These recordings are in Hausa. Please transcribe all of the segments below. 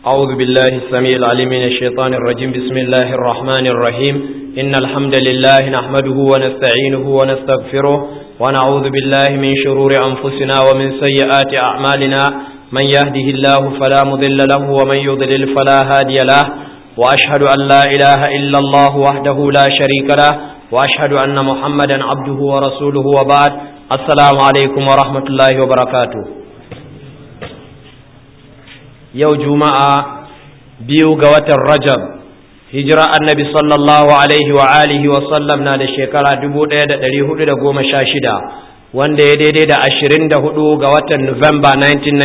أعوذ بالله السميع العليم من الشيطان الرجيم بسم الله الرحمن الرحيم إن الحمد لله نحمده ونستعينه ونستغفره ونعوذ بالله من شرور أنفسنا ومن سيئات أعمالنا من يهده الله فلا مضل له ومن يضلل فلا هادي له وأشهد أن لا إله إلا الله وحده لا شريك له وأشهد أن محمدا عبده ورسوله وبعد السلام عليكم ورحمة الله وبركاته yau juma'a biyu ga watan rajab hijira annabi sallallahu alaihi wa alihi wa sallam na da shekara dubu ɗaya da ɗari hudu da goma sha shida wanda ya daidai da ashirin da hudu ga watan Nuwamba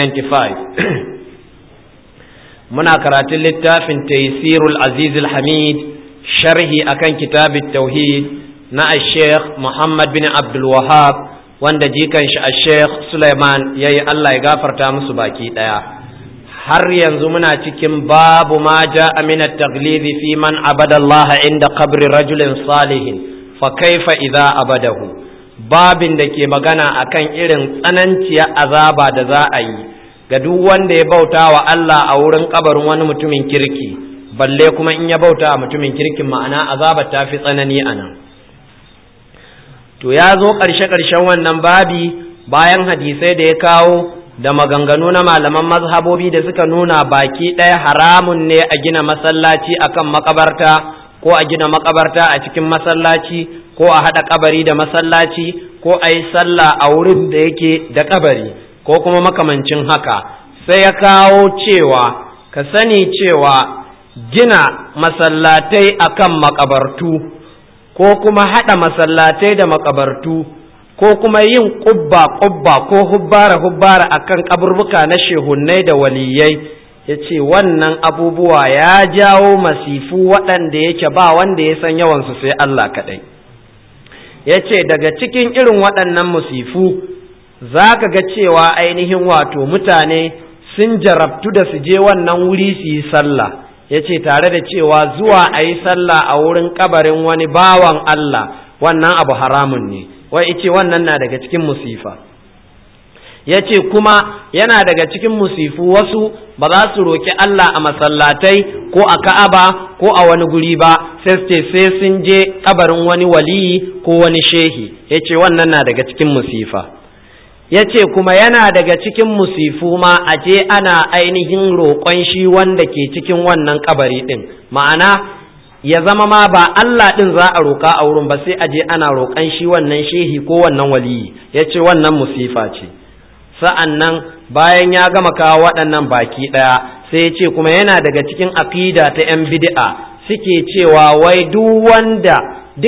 1995 muna karatun littafin taisirul azizul hamid sharhi akan kitabit tauhid na sheikh muhammad bin abdul wahab wanda jikan shi a sheikh suleiman ya yi allah ya gafarta musu baki ɗaya har yanzu muna cikin babu ma ja amina taglizi fi man abadallaha inda qabri rajulin salihin fa kaifa idza abadahu babin da ke magana akan irin tsananciya azaba da za a yi ga duk wanda ya bauta wa Allah a wurin kabarin wani mutumin kirki balle kuma in ya bauta wa mutumin kirkin ma'ana azaba ta fi tsanani a nan to ya zo ƙarshe-ƙarshen wannan babi bayan hadisai da ya kawo da maganganu na malaman mazhabobi da suka nuna baki ɗaya haramun ne a gina masallaci akan makabarta ko a gina makabarta a cikin masallaci ko a haɗa kabari da masallaci ko a yi sallah a wurin da yake da kabari ko kuma makamancin haka sai ya kawo cewa ka sani cewa gina masallatai akan makabartu ko kuma haɗa masallatai da makabartu ko kuma yin ƙubba ƙubba ko hubbara hubbara akan kaburbuka na shehunnai da waliyai ya ce wannan abubuwa ya jawo masifu waɗanda yake ba wanda ya san yawansu sai Allah kaɗai ya ce daga cikin irin waɗannan musifu za ka ga cewa ainihin wato mutane sun jarabtu da su je wannan wuri su yi sallah ya ce tare da cewa zuwa a yi sallah a wurin kabarin wani bawan Allah wannan abu haramun ne wai ice wannan na daga cikin musifa ya ce kuma yana daga cikin musifu wasu ba za su roƙi Allah a masallatai ko a ka'aba ko a wani guri ba sai su ce sai sun je kabarin wani waliyi ko wani shehi ya ce wannan na daga cikin musifa ya ce kuma yana daga cikin musifu ma a je ana ainihin roƙon shi wanda ke cikin wannan kabari ɗin ma'ana ya zama ma ba Allah ɗin za a roƙa a wurin ba sai a je ana roƙan shi wannan shehi ko wannan waliyi ya ce wannan musifa ce sa'an nan bayan ya gama kawo waɗannan baki ɗaya sai ya ce kuma yana daga cikin aƙida ta ‘yan bid'a suke cewa wai duk wanda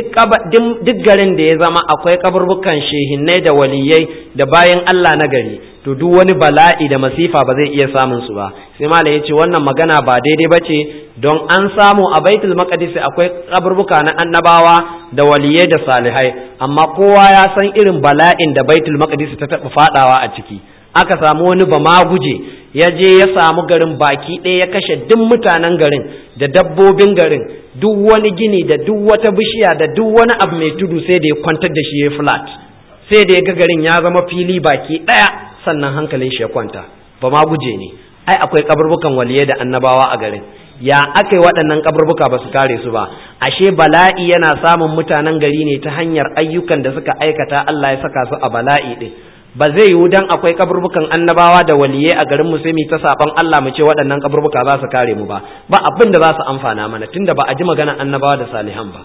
duk garin da ya zama akwai kaburbukan shehinnai da waliyai da bayan Allah na gari to duk wani bala'i da masifa ba zai iya samun su ba sai malam ya ce wannan magana ba daidai ba ce don an samu a baitul maqdis akwai kaburbuka na annabawa da waliyai da salihai amma kowa ya san irin bala'in da baitul maqdis ta taɓa fadawa a ciki aka samu wani bama guje ya je ya samu garin baki ɗaya ya kashe duk mutanen garin da dabbobin garin duk wani gini da duk wata bishiya da duk wani abu mai tudu sai da ya kwantar da shi ya flat sai da ya ga garin ya zama fili baki ɗaya sannan hankalin shi ya kwanta ba ma guje ne ai akwai kaburbukan waliyai da annabawa a garin ya aka yi waɗannan kaburbuka ba su kare su ba ashe bala'i yana samun mutanen gari ne ta hanyar ayyukan da suka aikata Allah ya saka su a bala'i ɗin ba zai yiwu dan akwai kaburbukan annabawa da waliyai a garin musulmi ta saban Allah mu ce waɗannan kaburbuka za su kare mu ba ba abin da za su amfana mana tunda ba a ji maganar annabawa da salihan ba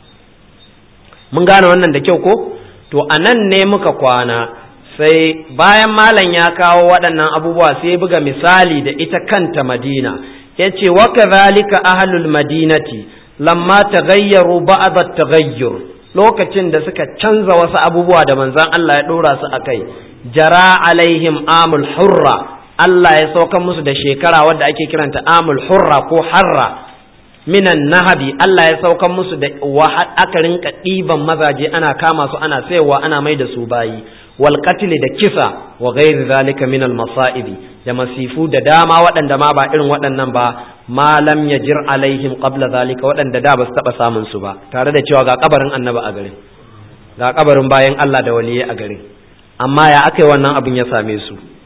mun gane wannan da kyau ko to a nan ne muka kwana sai bayan malam ya kawo waɗannan abubuwa sai buga misali da ita kanta madina ya ce wa kadhalika ahlul madinati lamma taghayyaru ba'd at-taghayyur lokacin da suka canza wasu abubuwa da manzan Allah ya ɗora su a kai jara alaihim amul hurra Allah ya saukan musu da shekara wadda ake kiranta amul hurra ko harra minan nahabi Allah ya saukan musu da aka rinka ɗiban mazaje ana kama su ana sayarwa ana mai da su bayi wal da kisa wa ghairi zalika min al masaibi da masifu da dama waɗanda ma ba irin waɗannan ba ma lam yajir alaihim qabla zalika waɗanda da ba su taɓa samun su ba tare da cewa ga kabarin annabi a garin ga kabarin bayan Allah da waliyai a garin amma ya aka yi wannan abin ya same su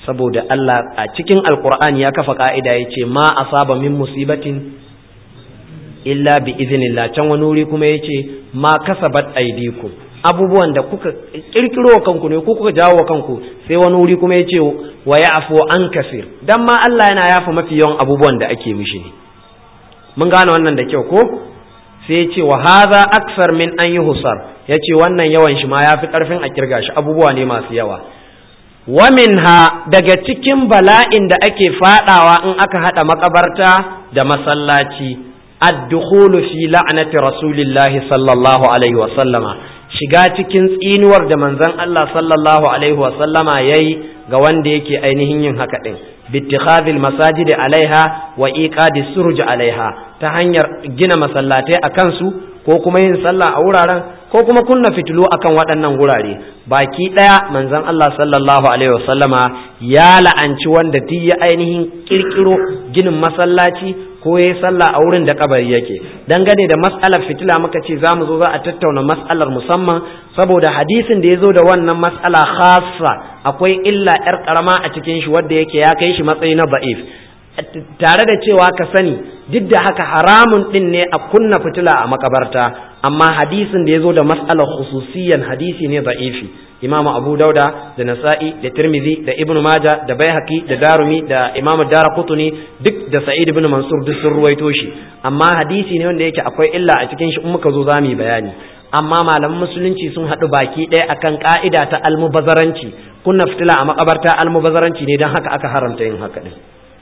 saboda Allah a cikin alkur'ani ya kafa ka'ida ya ce ma asaba min musibatin illa bi iznillah can wani wuri kuma ya ce ma kasabat aidikum abubuwan da kuka kirkiro kanku ne ko kuka jawo kanku sai wani wuri kuma ya ce wa ya'fu an kasir dan ma Allah yana yafa mafi yawan abubuwan da ake mishi ne mun gane wannan da kyau ko sai ya ce wa hadha aksar min an yuhsar ya ce wannan yawan shi ma yafi karfin a kirga shi abubuwa ne masu yawa wa minha daga cikin bala'in da ake fadawa in aka hada makabarta da masallaci ad-dukhulu fi la'nati rasulillahi sallallahu alaihi wa sallama shiga cikin tsinuwar da manzon Allah sallallahu alaihi wa sallama yayi ga wanda yake ainihin yin haka din bittikhadhil masajid alaiha wa iqadi suruj alaiha ta hanyar gina masallatai akan su ko kuma yin sallah a wuraren ko kuma kunna fitilu akan waɗannan wurare baki ɗaya manzon Allah sallallahu alaihi wasallama ya la'anci wanda duk ya ainihin kirkiro ginin masallaci ko ya sallah a wurin da kabari yake dangane da mas'alar fitila muka ce za mu zo za a tattauna mas'alar musamman saboda hadisin da ya zo da wannan mas'ala khassa akwai illa yar karama a cikin shi wanda yake ya kai shi matsayi na da'if tare da cewa ka sani duk da haka haramun din ne a kunna fitila a makabarta amma hadisin da ya zo da mas'alar khususiyan hadisi ne da'ifi imamu abu dauda da nasa'i da tirmidhi da ibnu maja da baihaqi da darumi da imamu daraqutni duk da sa'id ibn mansur duk sun ruwaito shi amma hadisi ne wanda yake akwai illa a cikin shi in muka zo za mu yi bayani amma malaman musulunci sun haɗu baki ɗaya akan ka'ida ta almubazaranci kunna fitila a makabarta almubazaranci ne don haka aka haramta yin haka din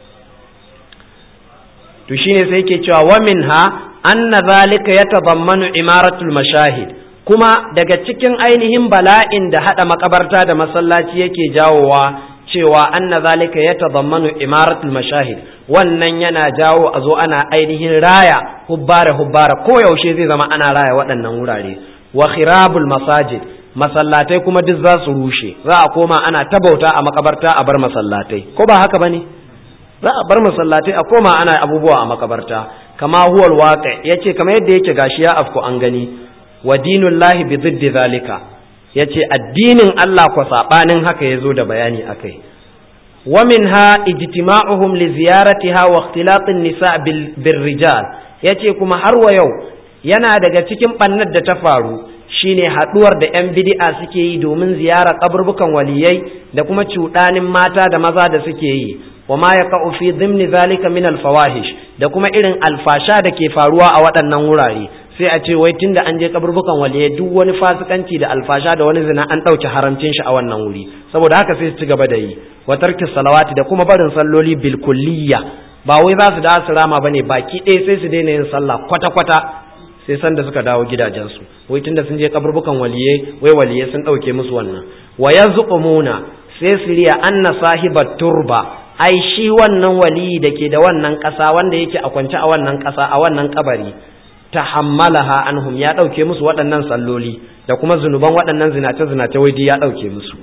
to shine sai yake cewa wa minha anna zalika yatadammanu imaratul mashahid kuma daga cikin ainihin bala'in da hada makabarta da masallaci yake jawowa cewa anna zalika yatadammanu imaratul mashahid wannan yana jawo a zo ana ainihin raya hubbara hubbara ko yaushe zai zama ana raya waɗannan wurare wa khirabul masajid masallatai kuma duk za su rushe za a koma ana tabauta a makabarta a bar masallatai ko ba haka bane za a bar masallatai a koma ana abubuwa a makabarta kama huwal waqi yace kamar yadda yake gashi ya afku an gani wa dinullahi bi ziddi zalika yace addinin Allah ko sabanin haka yazo da bayani akai wa minha ijtima'uhum li ziyaratiha wa ikhtilatin nisa bil rijal yace kuma har wa yau yana daga cikin bannar da ta faru shine haduwar da yan bid'a suke yi domin ziyara kaburbukan waliyai da kuma cuɗanin mata da maza da suke yi wa ma yaqa'u fi dhimni zalika min al fawahish da kuma irin alfasha da ke faruwa a waɗannan wurare sai a ce wai tunda an je kaburbukan waliyai duk wani fasikanci da alfasha da wani zina an ɗauke haramcin shi a wannan wuri saboda haka sai su ci gaba da yi wa tarki salawati da kuma barin salloli bil kulliyya ba wai za su da su rama bane baki ɗaya sai su daina yin sallah kwata kwata sai san da suka dawo gidajensu wai tunda sun je kaburbukan waliyai wai waliyai sun ɗauke musu wannan wa yazqumuna sai su riya anna sahibat turba ai shi wannan waliyi da ke da wannan ƙasa wanda yake a kwance a wannan ƙasa a wannan kabari tahammalaha anhum ya ɗauke musu waɗannan salloli da kuma zunuban waɗannan zinace zinace wai ya ɗauke musu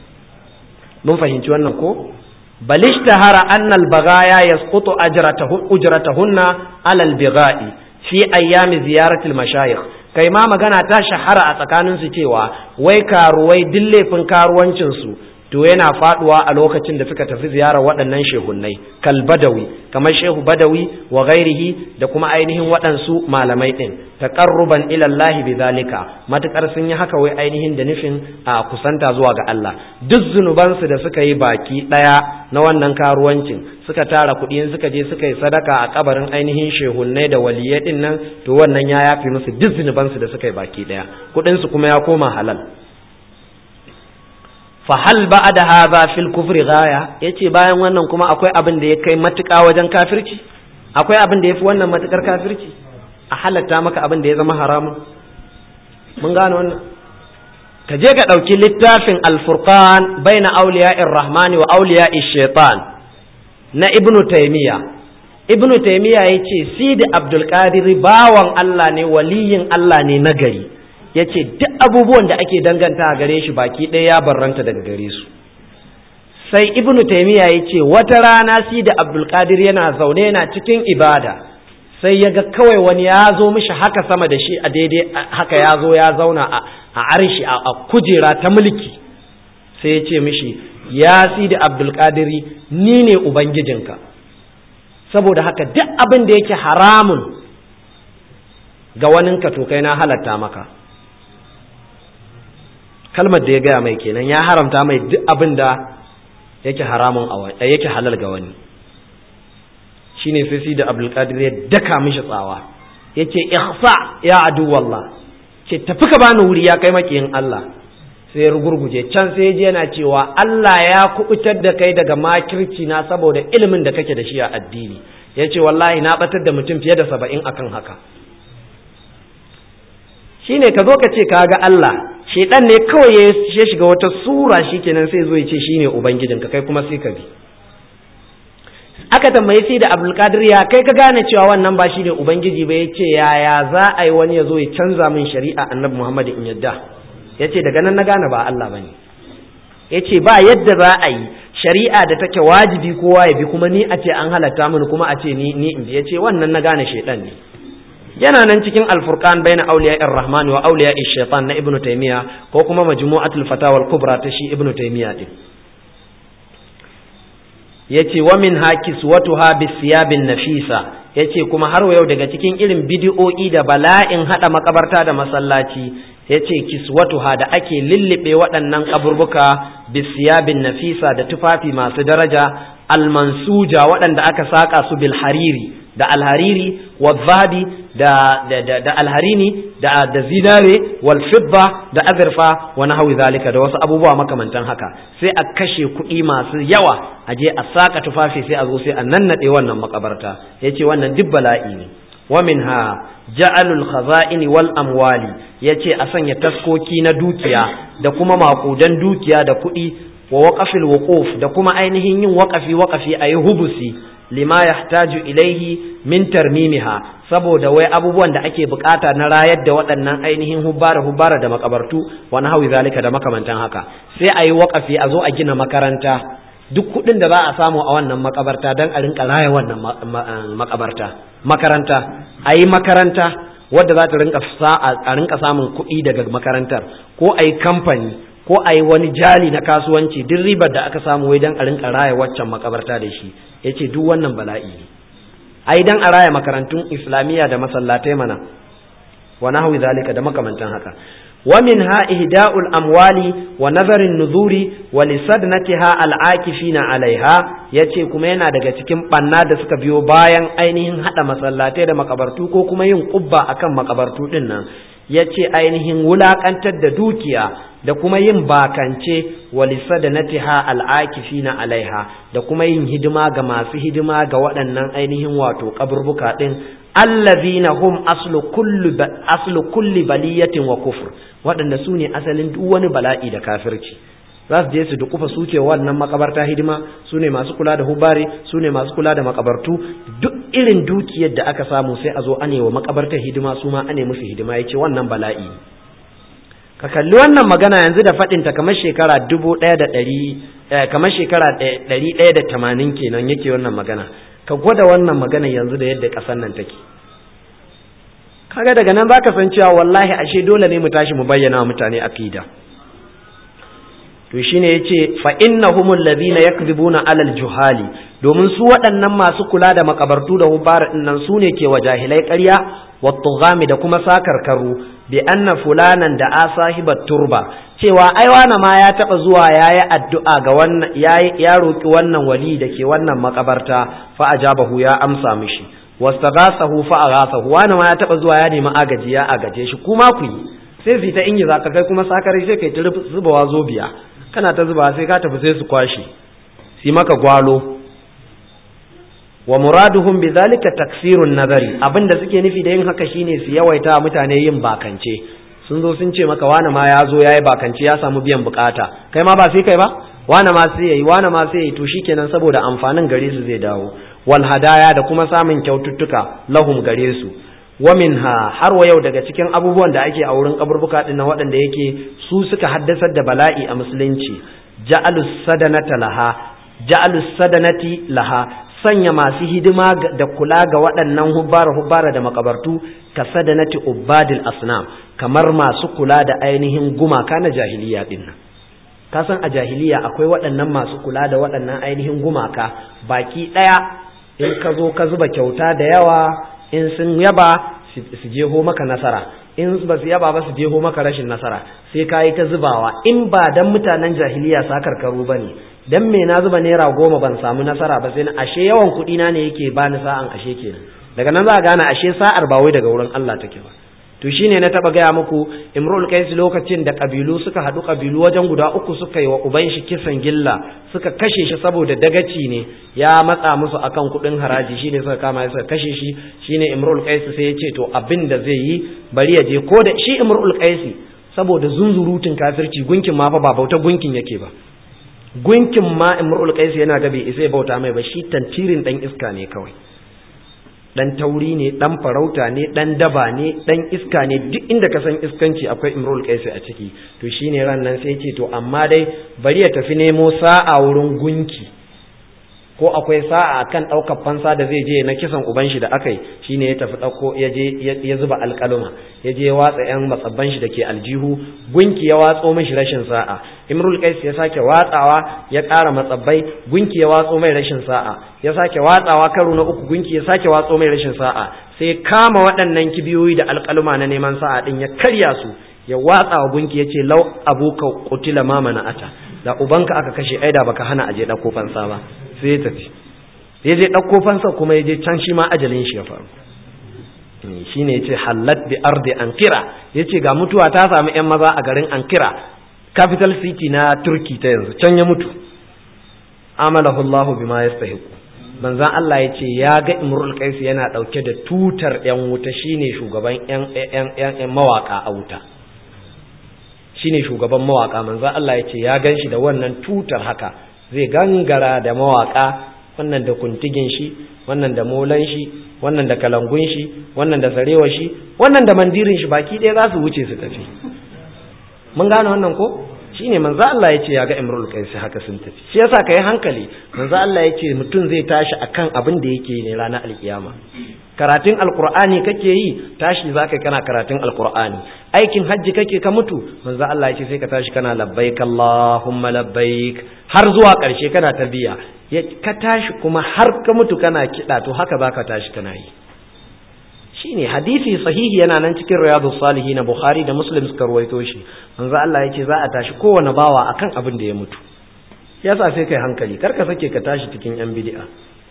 mun fahimci wannan ko balishtahara anna al-baghaya yasqutu ujratahunna ala al-bigha'i fi ayyami ziyarati al-mashayikh kai ma magana ta shahara a tsakanin su cewa wai karuwai dillefin karuwancin su to yana faduwa a lokacin da suka tafi ziyarar waɗannan shehunnai kal badawi kamar shehu badawi wa ghairihi da kuma ainihin waɗansu malamai ɗin taqarruban ila Allah bizalika matukar sun yi haka wai ainihin da nufin a kusanta zuwa ga Allah duk zunubansu da suka yi baki ɗaya na wannan karuwancin suka tara kuɗi suka je suka yi sadaka a kabarin ainihin shehunnai da waliyai ɗin nan to wannan ya yafi musu duk zunubansu da suka yi baki ɗaya kuɗinsu kuma ya koma halal fahal ba da haza fil kufri gaya yace bayan wannan kuma akwai abin da ya kai matuƙa wajen kafirci akwai abin da ya fi wannan matuƙar kafirci a halatta maka abin da ya zama haramun mun gane wannan ka je ka ɗauki littafin alfurqan baina auliya'ir rahmani wa auliya'ir shaitan na ibnu taymiya ibnu taymiya yace sidi abdul qadir bawan Allah ne waliyin Allah ne nagari ya ce duk abubuwan da ake danganta a gare shi baki ɗaya ya barranta daga gare su sai ibnu taimiyya ya ce wata rana si da abdulkadir yana zaune yana cikin ibada sai ya ga kawai wani ya zo mishi haka sama da shi a daidai haka ya zo ya zauna a arshi a kujera ta mulki sai ya ce mishi ya sidi abdul qadiri ni ne ubangijinka saboda haka duk abin da yake haramun ga waninka to kai na halatta maka kalmar da ya gaya mai kenan ya haramta mai duk abin da yake haramun a yake halal ga wani shine sai si da abdulkadir ya daka mishi tsawa yace ihsa ya adu wallah ce tafi ka bani wuri ya kai makiyin Allah sai rugurguje can sai je yana cewa Allah ya kubutar da kai daga makirci na saboda ilimin da kake da shi a addini yace wallahi na batar da mutum fiye da saba'in akan haka shine ka zo ka ce ka ga Allah shedan ne kawai ya shiga wata sura shikenan sai zo ya ce shine ubangijinka kai kuma sai ka bi aka tambaye sai da abdulkadir ya kai ka gane cewa wannan ba shine ubangiji ba yace yaya za a yi wani ya zo ya canza min shari'a annabi muhammad in yadda yace daga nan na gane ba Allah bane yace ba yadda za a yi shari'a da take wajibi kowa ya bi kuma ni a ce an halatta mini kuma a ce ni ni in bi yace wannan na gane shedan ne yana nan cikin alfurqan baina awliya ar-rahman wa awliya ash-shaytan na ibnu taymiya ko kuma majmu'atul fatawa al-kubra ta shi ibnu taymiya din yace wa min hakis watuha bisiyabin nafisa yace kuma har yau daga cikin irin bidi'o'i da bala'in hada makabarta da masallaci yace kiswatuha da ake lillibe waɗannan kaburbuka bisiyabin nafisa da tufafi masu daraja almansuja waɗanda aka saka su bil hariri da alhariri wa zahabi da da da, da alharini da da zinare wal fidda da azurfa wa nahwi zalika da wasu abubuwa makamantan haka sai a kashe kuɗi masu yawa a je a saka tufafi sai a zo sai a nannade wannan makabarta yace wannan duk bala'i ne wa minha ja'alul khaza'ini wal amwali yace a sanya taskoki na dukiya da kuma makudan dukiya da kuɗi wa waqafil wuquf da kuma ainihin yin waqafi waqafi ayi hubusi lima yahtaju ilaihi min tarmimiha saboda wai abubuwan da ake bukata na rayar da waɗannan ainihin hubbara hubbara da makabartu wa hawi zalika da makamantan haka sai a yi waƙafi a zo a gina makaranta duk kuɗin da za a samu a wannan makabarta don a rinka raya wannan makabarta makaranta a yi makaranta wadda za ta rinka a rinka samun kuɗi daga makarantar ko a yi kamfani ko a yi wani jali na kasuwanci duk ribar da aka samu wai don a rinka raya waccan makabarta da shi ya ce duk wannan bala'i ne ai dan a raya makarantun islamiyya da masallatai mana wa nahwi zalika da makamantan haka wa minha ihda'ul amwali wa nazarin nuzuri wa lisadnatiha al'akifina alaiha yace kuma yana daga cikin banna da suka biyo bayan ainihin hada masallatai da makabartu ko kuma yin kubba akan makabartu din nan yace ainihin wulakantar da dukiya da kuma yin bakance walisa da natiha al'akifina alaiha da kuma yin hidima ga masu hidima ga waɗannan ainihin wato kaburbuka ɗin allazina hum aslu kulli aslu kulli baliyatin wa kufr waɗanda su ne asalin duk wani bala'i da kafirci za su je su dukufa suke wannan makabarta hidima su ne masu kula da hubari su ne masu kula da makabartu duk irin dukiyar da aka samu sai a zo ane wa makabartar hidima su ma ane musu hidima ya ce wannan bala'i ka kalli wannan magana yanzu da faɗinta kamar shekara dubu ɗaya da ɗari kamar shekara ɗari ɗaya da tamanin kenan yake wannan magana ka gwada wannan magana yanzu da yadda ƙasar nan take kaga daga nan zaka san cewa wallahi ashe dole ne mu tashi mu bayyana wa mutane akida to shine yace fa innahumul ladhina yakdhibuna alal juhali domin su waɗannan masu kula da makabartu da hubara nan su ne ke wa jahilai ƙarya wa tughami da kuma sakarkaru bi anna fulanan da asahibat turba cewa ai wani ma ya taba zuwa yayi addu'a ga wannan yayi ya roki wannan wali da ke wannan makabarta fa ajabahu ya amsa mishi wastaghasahu fa aghasahu wani ma ya taba zuwa ya nemi agaji ya agaje shi kuma ku yi sai su ta ingiza ka kai kuma sakare sai kai ta zubawa zobiya kana ta zuba sai ka tafi sai su kwashe su maka gwalo wa muraduhum bidhalika taksirun nazari abinda suke nufi da yin haka shine su yawaita mutane yin bakance sun zo sun ce maka wani ma ya zo yayi bakance ya samu biyan bukata kai ma ba sai kai ba wani ma sai yayi wani ma sai yayi to shikenan saboda amfanin gare su zai dawo wal hadaya da kuma samun kyaututtuka lahum gare su wa minha har wa yau daga cikin abubuwan da ake a wurin kaburbuka din na waɗanda yake su suka haddasar da bala'i a musulunci ja'alus sadanata laha ja'alus sadanati laha sanya masu hidima da kula ga waɗannan hubbara hubbara da makabartu ka sadanati ubadil asnam kamar masu kula da ainihin gumaka na jahiliya din nan ka san a jahiliya akwai waɗannan masu kula da waɗannan ainihin gumaka baki ɗaya in ka zo ka zuba kyauta da yawa in sun yaba su jeho maka nasara in ba su yaba ba su jeho maka rashin nasara sai ka yi ta zubawa in ba dan mutanen jahiliya sa karkaru ba ne dan me na zuba naira goma ban samu nasara ba sai na ashe yawan kuɗi na ne yake bani sa'an ashe kenan daga nan za a gane ashe sa'ar ba wai daga wurin Allah take ba to shine na taba gaya muku imrul qais lokacin da kabilu suka hadu kabilu wajen guda uku suka yi wa uban shi kisan gilla suka kashe shi saboda dagaci ne ya matsa musu akan kudin haraji shine suka kama suka kashe shi shine imrul qais sai ya ce to abin da zai yi bari ya je ko da shi imrul qais saboda zunzurutun kafirci gunkin ma fa ba bauta gunkin yake ba gunkin ma imrul qais yana ga bai isa bauta mai ba shi tantirin dan iska ne kawai dan tauri ne dan farauta ne dan daba ne dan iska ne duk inda ka san iskanci akwai imrul qaisi a ciki to shine ran nan sai ce to amma dai bari ya tafi nemo sa'a wurin gunki ko akwai sa'a kan daukar fansa da zai je na kisan uban shi da akai shine ya tafi dauko ya je ya zuba alƙaluma ya je ya watsa yan matsabban shi dake aljihu gunki ya watso mishi rashin sa'a imrul qais ya sake watsawa ya ƙara matsabbai gunki ya watso mai rashin sa'a ya sake watsawa karo na uku gunki ya sake watso mai rashin sa'a sai kama waɗannan kibiyoyi da alƙaluma na neman sa'a din ya karya su ya watsa wa gunki ya ce lau abuka qutila ma ata da ubanka aka kashe aida baka hana aje ɗauko fansa ba sai ya tafi ya je ɗauko fansa kuma ya je can shi ma ajalin shi ya faru shi ne ya ce hallat bi ardi ankira ya ce ga mutuwa ta samu 'yan maza a garin ankira capital city na turki ta yanzu can ya mutu amalahu Allah bima yastahiqu manzon Allah ya ce ya ga imrul qais yana dauke da tutar yan wuta shine shugaban yan yan yan mawaka a wuta shine shugaban mawaka manzon Allah ya ce ya ganshi da wannan tutar haka zai gangara da mawaka wannan da kuntigin shi wannan da molan shi wannan da kalangun shi wannan da sarewa shi wannan da mandirin shi baki ɗaya za su wuce su tafi mun gane wannan ko shine manzo Allah ya ce ya ga Imrul Qais haka sun tafi shi yasa kai hankali manzo Allah ya ce mutum zai tashi akan abin da yake ne ranar alkiyama karatun alqur'ani kake yi tashi zaka kana karatun alqur'ani aikin hajji kake ka mutu manzo Allah ya ce sai ka tashi kana labbaik Allahumma labbaik har zuwa karshe kana tarbiya ka tashi kuma har ka mutu kana kida to haka zaka tashi kana yi shine hadisi sahihi yana nan cikin riyadu salihin na bukhari da muslim suka ruwaito shi manzo Allah yace za a tashi kowane bawa akan abin da ya mutu yasa sai kai hankali kar ka sake ka tashi cikin yan bid'a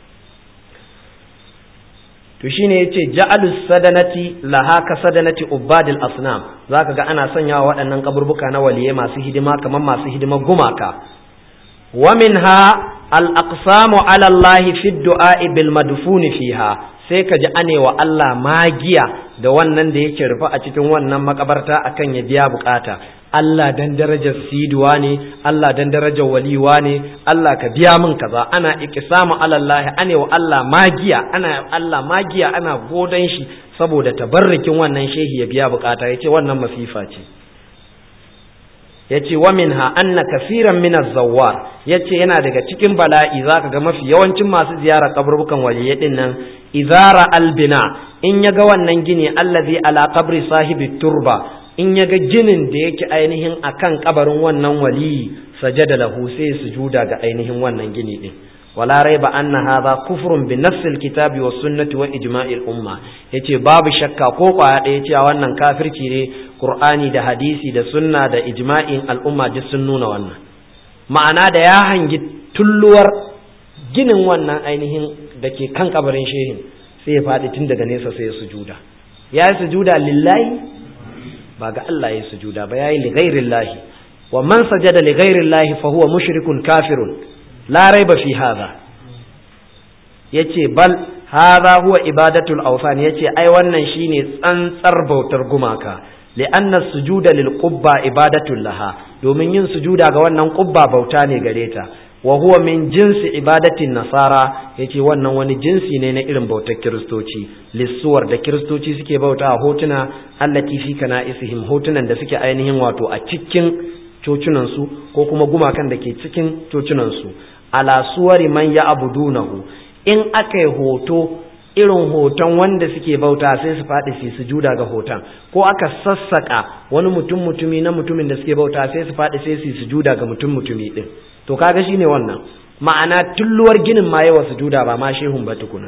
to shine yace ja'alus sadanati laha ka sadanati ubadil asnam zaka ga ana sanyawa waɗannan kaburbuka na waliye masu hidima kamar masu hidima gumaka wa minha al aqsamu ala Allah fi du'a bil madfun fiha sai ka ji ane wa Allah magiya da wannan da yake rufe a cikin wannan makabarta akan ya biya bukata Allah dan darajar siduwa ne Allah dan darajar waliwa ne Allah ka biya min kaza ana iqsamu ala Allah ane wa Allah magiya ana Allah magiya ana godan shi saboda tabarrukin wannan shehi ya biya bukata yace wannan masifa ce yace wa minha anna kaseeran min az-zawwar yace yana daga cikin bala'i zaka ga mafi yawancin masu ziyara kaburbukan waliyai din nan idara albina in yaga wannan gini allazi ala qabri sahibi turba in yaga ginin da yake ainihin akan kabarin wannan waliyi sajada lahu sai sujuda ga ainihin wannan gini din wala raiba anna hadha kufrun bi nafsi alkitabi was sunnati wa ijma'il umma yace babu shakka ko kwaya ɗaya cewa wannan kafirci ne qur'ani da hadisi da sunna da ijma'in al'umma duk sun nuna wannan ma'ana da ya hangi tulluwar ginin wannan ainihin da ke kan kabarin shehin sai ya faɗi tun daga nesa sai ya sujuda ya yi sujuda lillahi ba ga Allah ya sujuda ba ya yi lighairillahi wa man sajada lighairillahi fa huwa mushrikun kafirun la raiba fi hadha yace bal hadha huwa ibadatul awsan yace ai wannan shine tsantsar bautar gumaka li'anna sujuda lil qubba ibadatul laha domin yin sujuda ga wannan qubba bauta ne gare ta wa huwa min jinsi ibadatin nasara yace wannan wani jinsi ne na irin bautar kiristoci lissuwar da kiristoci suke bauta a hotuna allati fi kana'isihim hotunan da suke ainihin wato a cikin cocunan su ko kuma gumakan da ke cikin cocunan su ala suwari man ya abudunahu in aka yi hoto irin hoton wanda suke bauta sai su faɗi su sujuda ga hoton ko aka sassaka wani mutum mutumi na mutumin da suke bauta sai su faɗi sai su sujuda ga mutum mutumi din to kaga shine wannan ma'ana tulluwar ginin ma yawa sujuda ba ma shehun ba tukuna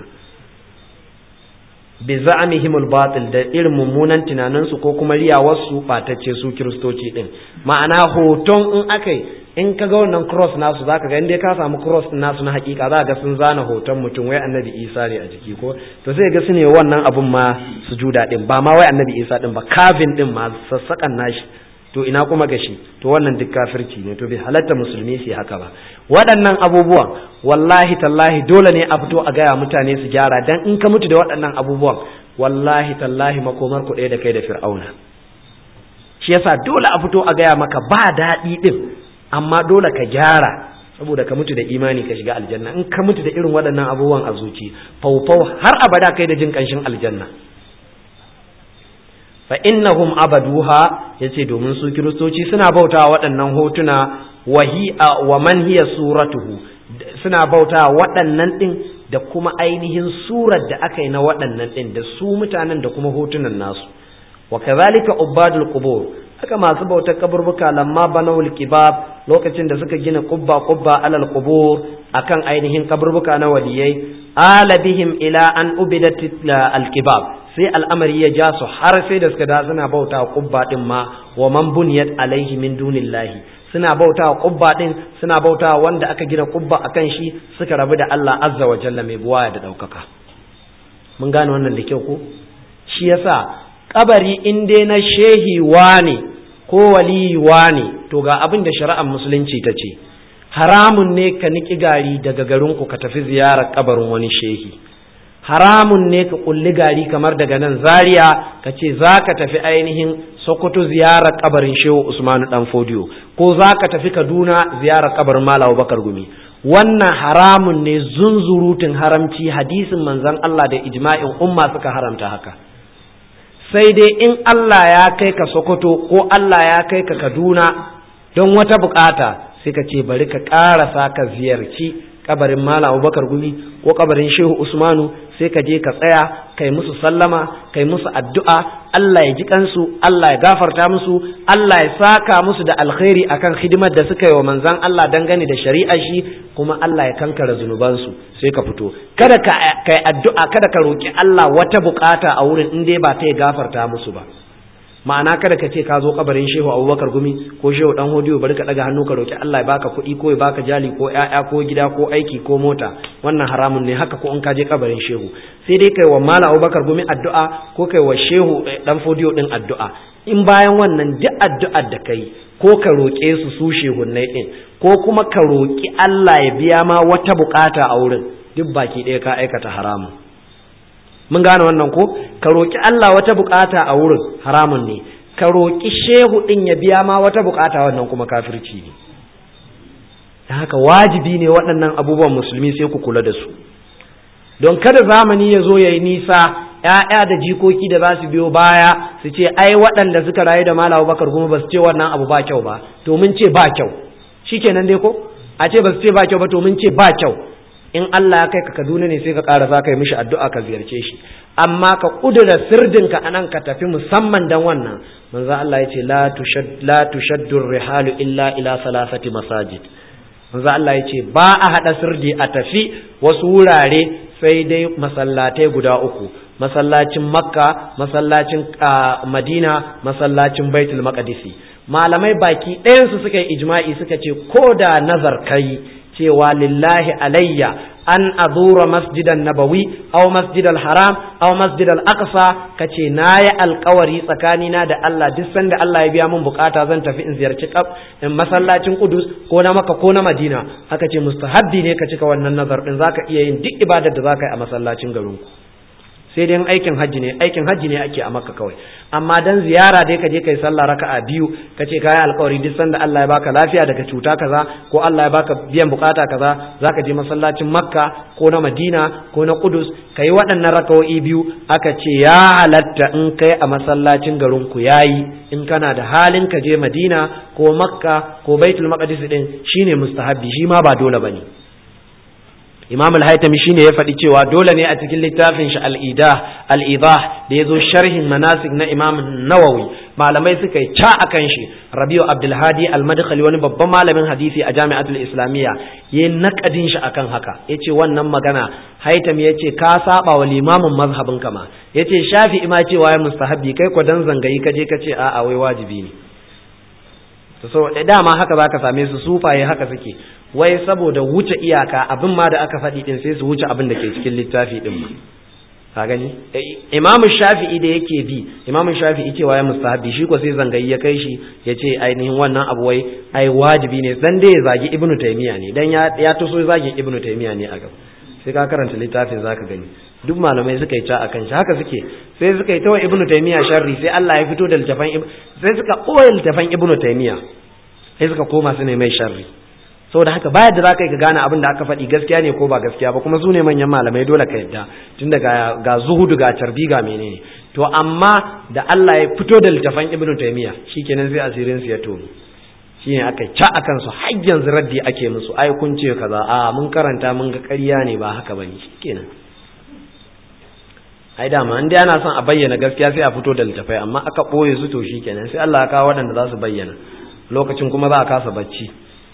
bi za'amihim al-batil da irin mummunan tunaninsu ko kuma riyawarsu batacce su kiristoci din ma'ana hoton in akai in ka ga wannan cross nasu zaka ga inda ka samu cross din nasu na hakika za ga sun zana hoton mutum wai annabi Isa ne a jiki ko to sai ga su ne wannan abun ma sujuda din ba ma wai annabi Isa din ba kafin din ma sassakan nashi to ina kuma gashi to wannan duk kafirci ne to bai halatta musulmi su haka ba waɗannan abubuwan wallahi tallahi dole ne a fito a gaya mutane su gyara dan in ka mutu da waɗannan abubuwan wallahi tallahi makomar ku ɗaya da kai da fir'auna shi yasa dole a fito a gaya maka ba daɗi ɗin amma dole ka gyara saboda ka mutu da imani ka shiga aljanna in ka mutu da irin waɗannan abubuwan a zuci faufau har abada kai da jin ƙanshin aljanna fa innahum abaduha yace domin su kiristoci suna bautawa waɗannan hotuna wahi wa man hiya suratuhu suna bautawa waɗannan din da kuma ainihin surar da aka yi na waɗannan din da su mutanen da kuma hotunan nasu wa kadhalika ubadul qubur haka masu bautar kaburbuka lamma banawul kibab lokacin da suka gina kubba kubba alal qubur akan ainihin kaburbuka na waliyai ala bihim ila an ubidat al kibab sai al'amari ya ja su har sai da suka da suna bauta kubba din ma wa man buniyat alaihi min dunillahi suna bauta kubba din suna bauta wanda aka gina kubba akan shi suka rabu da Allah azza wa jalla mai buwaya da daukaka mun gane wannan da kyau ko shi yasa kabari in dai na shehi ne ko waliyi ne to ga abin da shari'ar musulunci ta ce haramun ne ka niki gari daga garinku ka tafi ziyarar kabarin wani shehi haramun ne ka kulli gari kamar daga nan zaria ka ce za ka tafi ainihin sokoto ziyarar kabarin shehu usmanu dan fodiyo ko za ka tafi kaduna ziyarar kabarin malawa bakar gumi wannan haramun ne zunzurutun haramci hadisin manzon allah da ijma'in umma suka haramta haka sai dai in allah ya kai ka sokoto ko allah ya kai ka kaduna don wata bukata sai ka ce bari ka ƙarasa ka ziyarci kabarin Malam Abubakar Gumi ko kabarin Shehu Usmanu sai ka je ka tsaya kai musu sallama kai musu addu'a Allah ya ji kansu Allah ya gafarta musu Allah ya saka musu da alkhairi akan hidimar da suka yi wa manzon Allah dangane da shari'a shi kuma Allah ya kankara zunubansu sai ka fito kada ka kai addu'a kada ka roki Allah wata bukata a wurin in dai ba ta ya gafarta musu ba ma'ana kada ka ce ka zo kabarin shehu abubakar gumi ko shehu dan hodiyo bari ka daga hannu ka roki Allah ya baka kuɗi ko ya baka jali ko ƴaƴa ko gida ko aiki ko mota wannan haramun ne haka ko in ka je kabarin shehu sai dai kai wa mala abubakar gumi addu'a ko kai wa shehu dan hodiyo din addu'a in bayan wannan duk addu'ar da kai ko ka roƙe su su shehunnai din ko kuma ka roki Allah ya biya ma wata bukata a wurin duk baki ɗaya ka aikata haramun mun gane wannan ko ka roƙi Allah wata bukata a wurin haramun ne ka roƙi shehu ɗin ya biya ma wata bukata wannan kuma kafirci ne da haka wajibi ne waɗannan abubuwan musulmi sai ku kula da su don kada zamani ya zo ya yi nisa ‘ya'ya da jikoki da za su biyo baya su ce ai waɗanda suka rayu da malawa bakar kuma ba su ce wannan abu ba kyau ba to mun ce ba kyau shikenan dai ko a ce ba su ce ba kyau ba to mun ce ba kyau in Allah ya kai ka Kaduna ne sai ka ƙara za ka yi mishi addu'a ka ziyarce shi amma ka ƙudura sirdinka a nan ka tafi musamman dan wannan manzo Allah ya ce la tushaddu rihalu illa ila salasati masajid manzo Allah ya ce ba a haɗa sirdi a tafi wasu wurare sai dai masallatai guda uku masallacin makka masallacin madina masallacin baitul maqdisi malamai baki ɗayansu suka yi ijma'i suka ce ko da nazar kai cewa lillahi alayya an azura masjidan nabawi aw masjidal haram aw masjidal aqsa kace nayi alkawari tsakanina da Allah duk sanda Allah ya biya min bukata zan tafi in ziyarci in masallacin Qudus ko na Makka ko na Madina haka ce mustahabbi ne ka cika wannan nazar din zaka iya yin duk ibadar da zaka yi a masallacin garinku sai dai aikin hajji ne aikin hajji ne ake a makka kawai amma dan ziyara dai ka je kai sallah raka'a biyu ka ce kai alƙawari duk sanda Allah ya baka lafiya daga cuta kaza ko Allah ya baka biyan bukata kaza zaka je masallacin makka ko na madina ko na kudus kai waɗannan raka'o'i biyu aka ce ya halatta in kai a masallacin garin ku yayi in kana da halin ka je madina ko makka ko baitul maqdis din shine mustahabbi shi ma ba dole bane imam al-haytami shine ya faɗi cewa dole ne a cikin littafin shi al-idah al-idah da yazo sharhin manasik na imam nawawi malamai suka yi ca akan shi rabiu abdulhadi al-madkhali wani babban malamin hadisi a jami'atul islamiyya yayin nakadin shi akan haka yace wannan magana haytami yace ka saba wa limamin mazhabin kama yace shafi'i ma cewa ya mustahabbi kai ko dan zangayi kaje kace a'a wai wajibi ne so dama haka zaka same su sufaye haka suke wai saboda wuce iyaka abin ma da aka faɗi din sai su wuce abin da ke cikin littafi din ma ka gani imamu shafi'i da yake bi imamu shafi'i cewa ya mustahabi shi ko sai zangayi ya kai shi ya ce ainihin wannan abu wai ai wajibi ne dan dai ya zagi ibnu taymiya ne dan ya ya tuso zagi ibnu taymiya ne a gaba sai ka karanta littafin zaka gani duk malamai suka yi ca akan shi haka suke sai suka yi ta wa ibnu taymiya sharri sai Allah ya fito da littafan sai suka ɓoye littafan ibnu taymiya sai suka koma su ne mai sharri saboda haka baya da zaka yi ka gane abin da aka faɗi gaskiya ne ko ba gaskiya ba kuma su ne manyan malamai dole ka yadda tun daga ga zuhudu ga carbi ga menene to amma da Allah ya fito da littafan ibnu taymiya shikenan sai asirin su ya tono shine aka ca akan su har yanzu raddi ake musu ai kun ce kaza a mun karanta mun ga ƙarya ne ba haka bane shikenan ai dama in dai ana son a bayyana gaskiya sai a fito da littafai amma aka ɓoye su to shikenan sai Allah ya kawo waɗanda za su bayyana lokacin kuma za a kasa bacci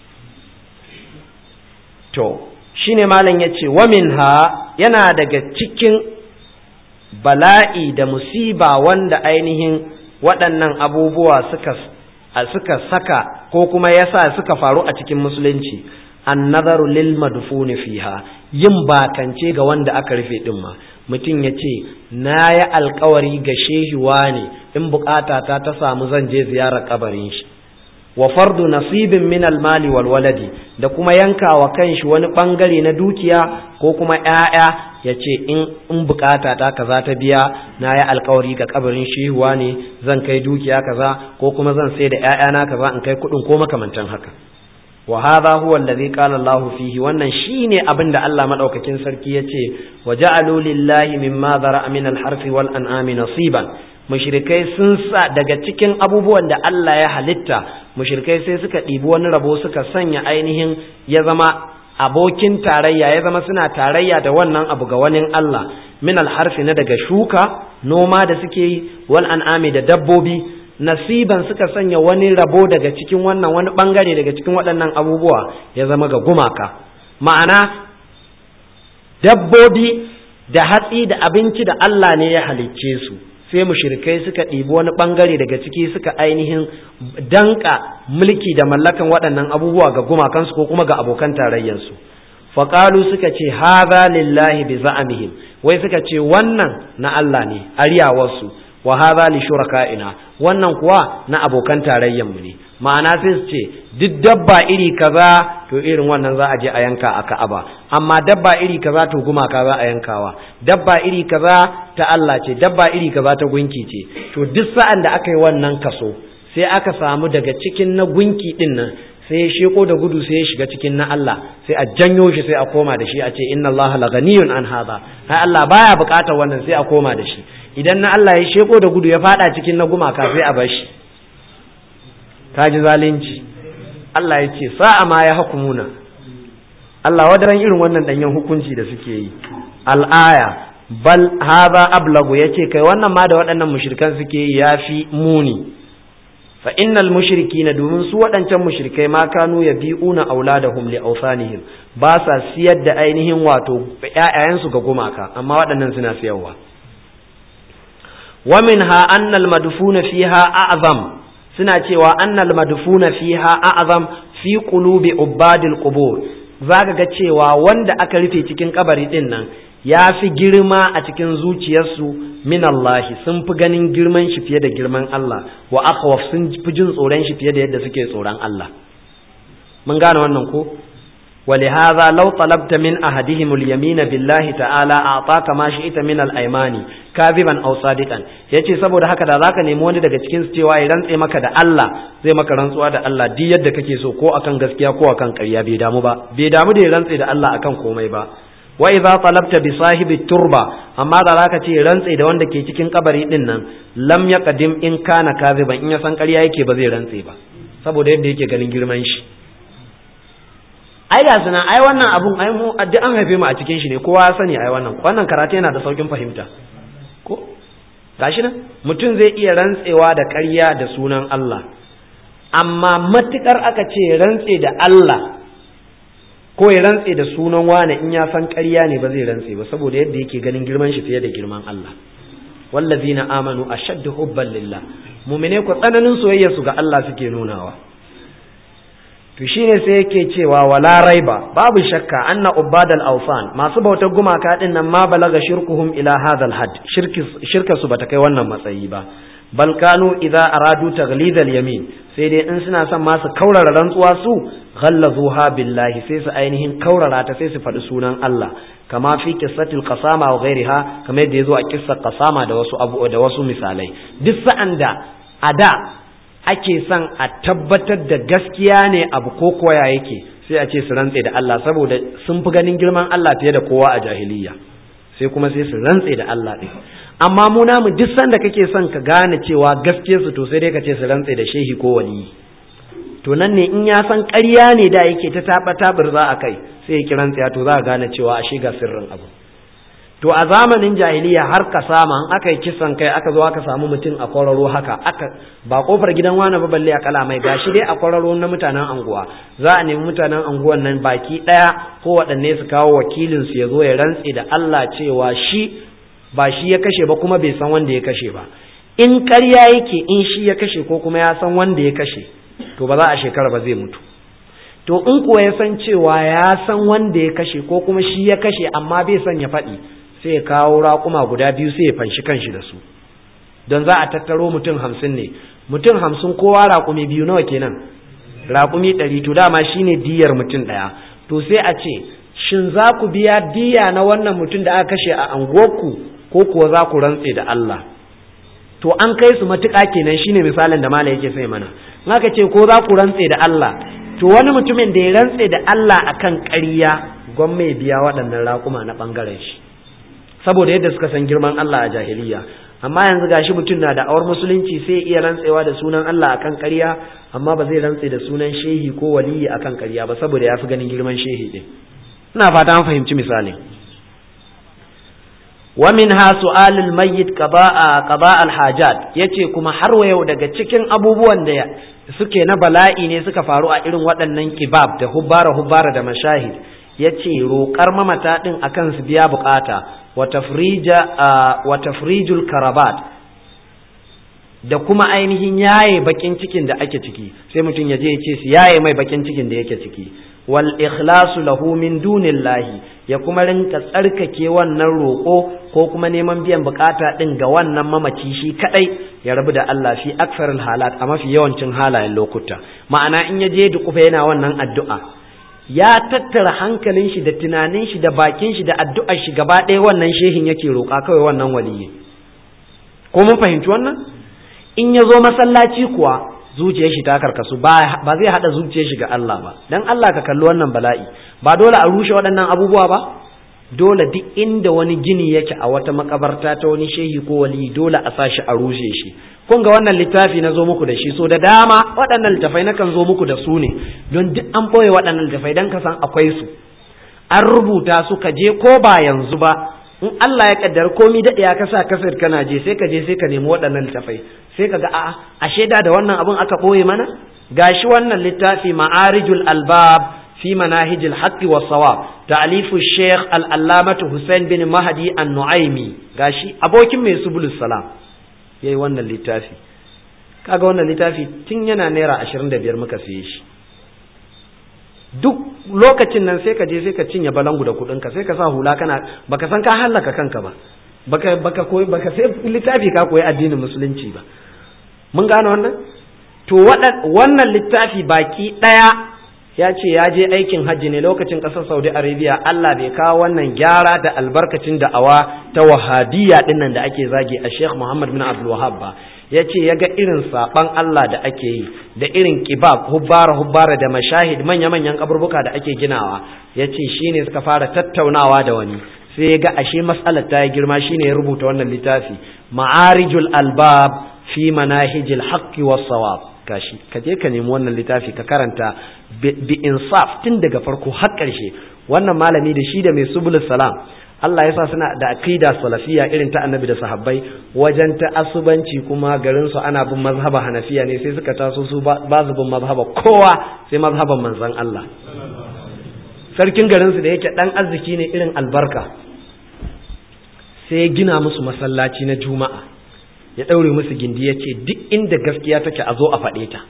to shine malam ya ce wa minha yana daga cikin bala'i da musiba wanda ainihin waɗannan abubuwa suka suka saka ko kuma yasa suka faru a cikin musulunci annazaru lil madfuni fiha yin bakance ga wanda aka rufe din ma mutum ya ce na yi alkawari ga shehiwa ne in bukata ta ta samu zan je ziyarar kabarin shi wa fardu nasibin min almali wal waladi da kuma yanka wa kanshi wani bangare na dukiya ko kuma ƴaƴa ya ce in in bukata ta kaza ta biya na yi alkawari ga kabarin shehuwa ne zan kai dukiya kaza ko kuma zan sai da ƴaƴana kaza in kai kuɗin ko makamantan haka wa hadha huwa alladhi qala Allah fihi wannan shine abin da Allah madaukakin sarki yace wa ja'alu lillahi mimma dhara'a min al-harfi wal an'ami nasiban mushrikai sun sa daga cikin abubuwan da Allah ya halitta mushrikai sai suka ɗibi wani rabo suka sanya ainihin ya zama abokin tarayya ya zama suna tarayya da wannan abu ga wani Allah min al-harfi na daga shuka noma da suke yi wal an'ami da dabbobi nasiban suka sanya wani rabo daga cikin wannan wani bangare daga cikin waɗannan abubuwa ya zama ga gumaka ma'ana dabbobi da hatsi da abinci da Allah ne ya halicce su sai mushrikai suka ɗibi wani bangare daga ciki suka ainihin danka mulki da mallakan waɗannan abubuwa ga gumakansu ko kuma ga abokan tarayyarsu faƙalu suka ce haza lillahi bi za'amihim wai suka ce wannan na Allah ne ariyawarsu wa hadha li shuraka'ina wannan kuwa na abokan tarayyan mu ne ma'ana sai su ce duk dabba iri kaza to irin wannan za a je a yanka a Ka'aba amma dabba iri kaza to gumaka za a yankawa dabba iri kaza ta Allah ce dabba iri kaza ta gunki ce to duk sa'an da aka yi wannan kaso sai aka samu daga cikin na gunki din nan sai ya sheko da gudu sai ya shiga cikin na Allah sai a janyo shi sai a koma da shi a ce inna Allah laganiyun an hadha ai Allah baya bukatar wannan sai a koma da shi idan na Allah ya sheko da gudu ya fada cikin na gumaka sai a bar shi kaji zalunci Allah ya ce sa'a ma ya hukumuna Allah wadaran irin wannan danyen hukunci da suke yi al'aya bal hadha ablagu yace kai wannan ma da waɗannan mushrikan suke yi yafi muni fa innal mushrikina domin su waɗancan mushrikai ma kanu yabi'una auladahum li awsanihim ba sa siyar da ainihin wato ƴaƴayensu ga gumaka amma waɗannan suna siyarwa wa minha annal madfuna fiha a'zam suna cewa annal madfuna fiha a'zam fi qulubi ubadil qubur zaka ga cewa wanda aka rufe cikin kabari din nan ya fi girma a cikin zuciyarsu min Allah sun fi ganin girman shi fiye da girman Allah wa akhwaf sun fi jin tsoron shi fiye da yadda suke tsoron Allah mun gane wannan ko ولهذا لو طلبت من أحدهم اليمين بالله تعالى أعطاك ما شئت من الأيمان كاذبا أو صادقا yace saboda haka da zaka nemi wani daga cikin su cewa ya rantse maka da Allah zai maka rantsuwa da Allah duk yadda kake so ko akan gaskiya ko akan ƙarya bai damu ba bai damu da ya rantse da Allah akan komai ba wa idza talabta bi sahibi turba amma da zaka ce rantse da wanda ke cikin kabari din nan lam yaqdim in kana kaziban in ya san ƙarya yake ba zai rantse ba saboda yadda yake ganin girman shi ai ga suna ai wannan abun ai mu duk an haife mu a cikin shi ne kowa ya sani ai wannan wannan karatu yana da saukin fahimta ko gashi nan mutum zai iya rantsewa da ƙarya da sunan Allah amma matukar aka ce rantse da Allah ko ya rantse da sunan wane in ya san ƙarya ne ba zai rantse ba saboda yadda yake ganin girman shi fiye da girman Allah wallazina amanu ashaddu hubban lillah mu'mine ku tsananin soyayya su ga Allah suke nunawa to shine sai yake cewa wala raiba babu shakka anna ubadal awsan masu bautar gumaka din nan ma balaga shirkuhum ila hadal had shirki shirka su bata kai wannan matsayi ba bal kanu idza aradu taghlid al yamin sai dai in suna son ma su kaurara rantsuwa su ghallazuha billahi sai su ainihin kaurara ta sai su faɗi sunan Allah kama fi qissatil qasama wa ghairiha kamar yadda yazo a kissar qasama da wasu abu da wasu misalai duk sa'an da a da ake son a tabbatar da gaskiya ne abu ko koya yake sai a ce su rantse da Allah saboda sun fi ganin girman Allah fiye da kowa a jahiliya sai kuma sai su rantse da Allah ɗin amma mu namu duk sanda kake son ka gane cewa gaskiyar su to sai dai ka ce su rantse da shehi ko waliyi to nan ne in ya san ƙarya ne da yake ta taɓa taɓar za a kai sai ya kiran tsaya to za a gane cewa a shiga sirrin abu to a zamanin jahiliya har ka sama in aka yi kisan kai aka zo aka samu mutum a kwararo haka aka ba kofar gidan wani ba balle a kala mai gashi dai a kwararo na mutanen anguwa za a nemi mutanen anguwan nan baki daya ko waɗanne su kawo wakilin su ya zo ya rantse da Allah cewa shi ba shi ya kashe ba kuma bai san wanda ya kashe ba in ƙarya yake in shi ya kashe ko kuma ya san wanda ya kashe to ba za a shekara ba zai mutu to in kuwa ya san cewa ya san wanda ya kashe ko kuma shi ya kashe amma bai son ya faɗi sai ya kawo raƙuma guda biyu sai ya fanshi kanshi da su don za a tattaro mutum hamsin ne mutum hamsin kowa raƙumi biyu nawa kenan raƙumi ɗari to dama shine diyar mutum ɗaya to sai a ce shin za ku biya diya na wannan mutum da aka kashe a anguwarku ko kuwa za ku rantse da Allah to an kai su matuƙa kenan shine misalin da mala yake sai mana in aka ce ko za ku rantse da Allah to wani mutumin da ya rantse da Allah akan ƙarya gwamma ya biya waɗannan raƙuma na ɓangaren shi saboda yadda suka san girman Allah a jahiliya amma yanzu gashi mutum na da awar musulunci sai iya rantsewa da sunan Allah akan ƙarya amma ba zai rantse da sunan shehi ko waliyi akan ƙarya ba saboda ya fi ganin girman shehi din ina fata an fahimci misalin wa minha su'alul mayyit qada'a qada' al-hajat yace kuma har wa yau daga cikin abubuwan da suke na bala'i ne suka faru a irin waɗannan kibab da hubbara hubbara da mashahid yace roƙar mamata din akan su biya bukata wa tafrija wa tafrijul karabat da kuma ainihin yaye bakin cikin da ake ciki sai mutum ya je ya ce su yaye mai bakin cikin da yake ciki wal ikhlasu lahu min dunillahi ya kuma rinka tsarkake wannan roƙo ko kuma neman biyan bukata din ga wannan mamaci shi kadai ya rabu da Allah fi aksaril halat a mafi yawancin halayen lokuta ma'ana in ya je dukufa yana wannan addu'a ya tattara hankalin shi da tunanin shi da bakin shi da addu'ar shi gaba ɗaya wannan shehin yake roƙa kawai wannan waliyi ko mun fahimci wannan in ya zo masallaci kuwa zuciyar shi ta karkasu ba zai hada zuciyar shi ga Allah ba dan Allah ka kalli wannan bala'i ba dole a rushe waɗannan abubuwa ba dole duk inda wani gini yake a wata makabarta ta wani shehi ko wali dole a sashi a rushe shi kun ga wannan littafi na zo muku da shi so da dama waɗannan littafai na kan zo muku da su ne don duk an ɓoye waɗannan littafai don ka san akwai su an rubuta su ka je ko ba yanzu ba in Allah ya kaddar komi daɗe ya kasa kasar kana je sai ka je sai ka nemi waɗannan littafai sai ka ga a'a a shaida da wannan abin aka ɓoye mana gashi wannan littafi ma'arijul albab في مناهج الحق والصواب تأليف الشيخ العلامة حسين بن مهدي النعيمي gashi abokin mai subulus salam yayi wannan littafi kaga wannan littafi tun yana naira 25 muka siye shi duk lokacin nan sai ka je sai ka cinye balangu da kudin ka sai ka sa hula kana baka san ka hallaka kanka ba baka baka koyi baka sai littafi ka koyi addinin musulunci ba mun gane wannan to wannan littafi baki daya ya ce ya je aikin hajji ne lokacin ƙasar saudi arabia allah bai kawo wannan gyara da albarkacin da'awa ta wahabiyya dinnan da ake zagi a sheikh muhammad bin abdul wahab ba ya ce ya ga irin saɓan allah da ake yi da irin kibab hubbara hubbara da mashahid manya-manyan kaburbuka da ake ginawa ya ce shi ne suka fara tattaunawa da wani sai ya ga ashe matsalar ta yi girma shine ya rubuta wannan littafi ma'arijul albab fi manahijil haqqi was sawab kashi ka je ka nemi wannan littafi ka karanta bi insaf tun daga farko har ƙarshe wannan malami da shi da mai subulus salam Allah ya sa suna da aqida salafiya irin ta annabi da sahabbai wajen ta asubanci kuma garin su ana bin mazhaba hanafiya ne sai suka taso su ba su bin mazhaba kowa sai mazhaban manzon Allah sarkin garin su da yake dan arziki ne irin albarka sai ya gina musu masallaci na juma'a ya daure musu gindi ya ce duk inda gaskiya take a zo a faɗe ta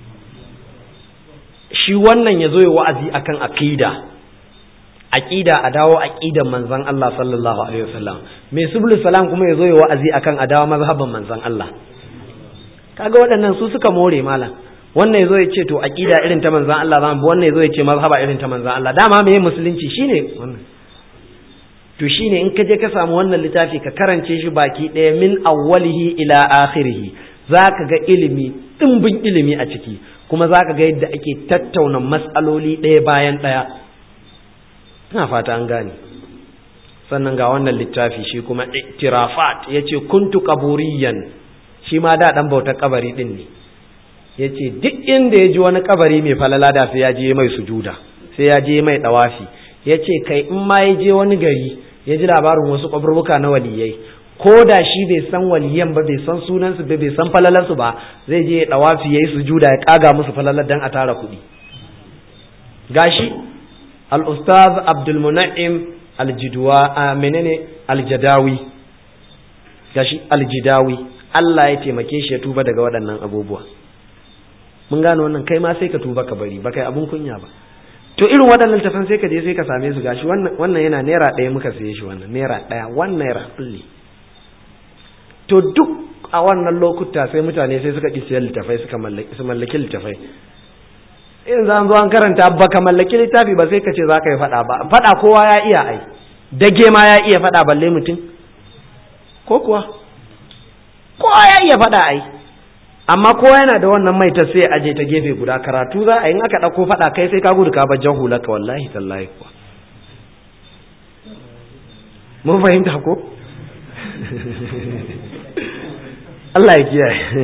shi wannan ya zo ya wa'azi akan aqida aqida a dawo aqidan manzon Allah sallallahu alaihi wasallam mai subul salam kuma yazo ya wa'azi akan a dawo mazhaban manzon Allah kaga waɗannan su suka more malam wannan yazo ya ce to aqida irin ta manzon Allah zamu wannan yazo ya ce mazhaba irin ta manzon Allah dama me musulunci shine wannan to shine in ka je ka samu wannan littafi ka karance shi baki ɗaya min awwalihi ila akhirih zaka ga ilimi dimbin ilimi a ciki kuma zaka ga yadda ake tattauna mas'aloli ɗaya bayan ɗaya ina fata an gane sannan ga wannan littafi shi kuma tirafat ya ce kuntu kaburiyan shi ma da ɗan bautar kabari ɗin ne ya ce duk inda ya ji wani kabari mai falala da sai ya je mai sujuda sai ya je mai ɗawafi ya ce kai in ma ya je wani gari ya ji labarin wasu kaburbuka na waliyai ko da shi bai san waliyan ba bai san sunansu ba bai san falalarsu ba zai je ya ɗawafi ya yi sujuda ya ƙaga musu falalar don a tara kuɗi gashi al'ustaz abdulmuna'im aljiduwa menene aljadawi gashi aljidawi Allah ya taimake shi ya tuba daga waɗannan abubuwa mun gano wannan kai ma sai ka tuba ka bari ba kai abun kunya ba to irin waɗannan tafan sai ka je sai ka same su gashi wannan yana naira ɗaya muka saye shi wannan naira ɗaya wannan naira kulli to duk a wannan lokuta sai mutane sai suka ƙi siyan littafai suka mallaki littafai in za zo an karanta ba ka mallaki littafi ba sai ka ce za ka yi faɗa ba faɗa kowa ya iya ai dage ma ya iya faɗa balle mutum ko kuwa kowa ya iya faɗa ai amma kowa yana da wannan mai ta sai aje ta gefe guda karatu za a yi in aka ɗauko faɗa kai sai ka gudu ka bar hulaka wallahi tallahi kuwa mun fahimta ko Allah ya kiyaye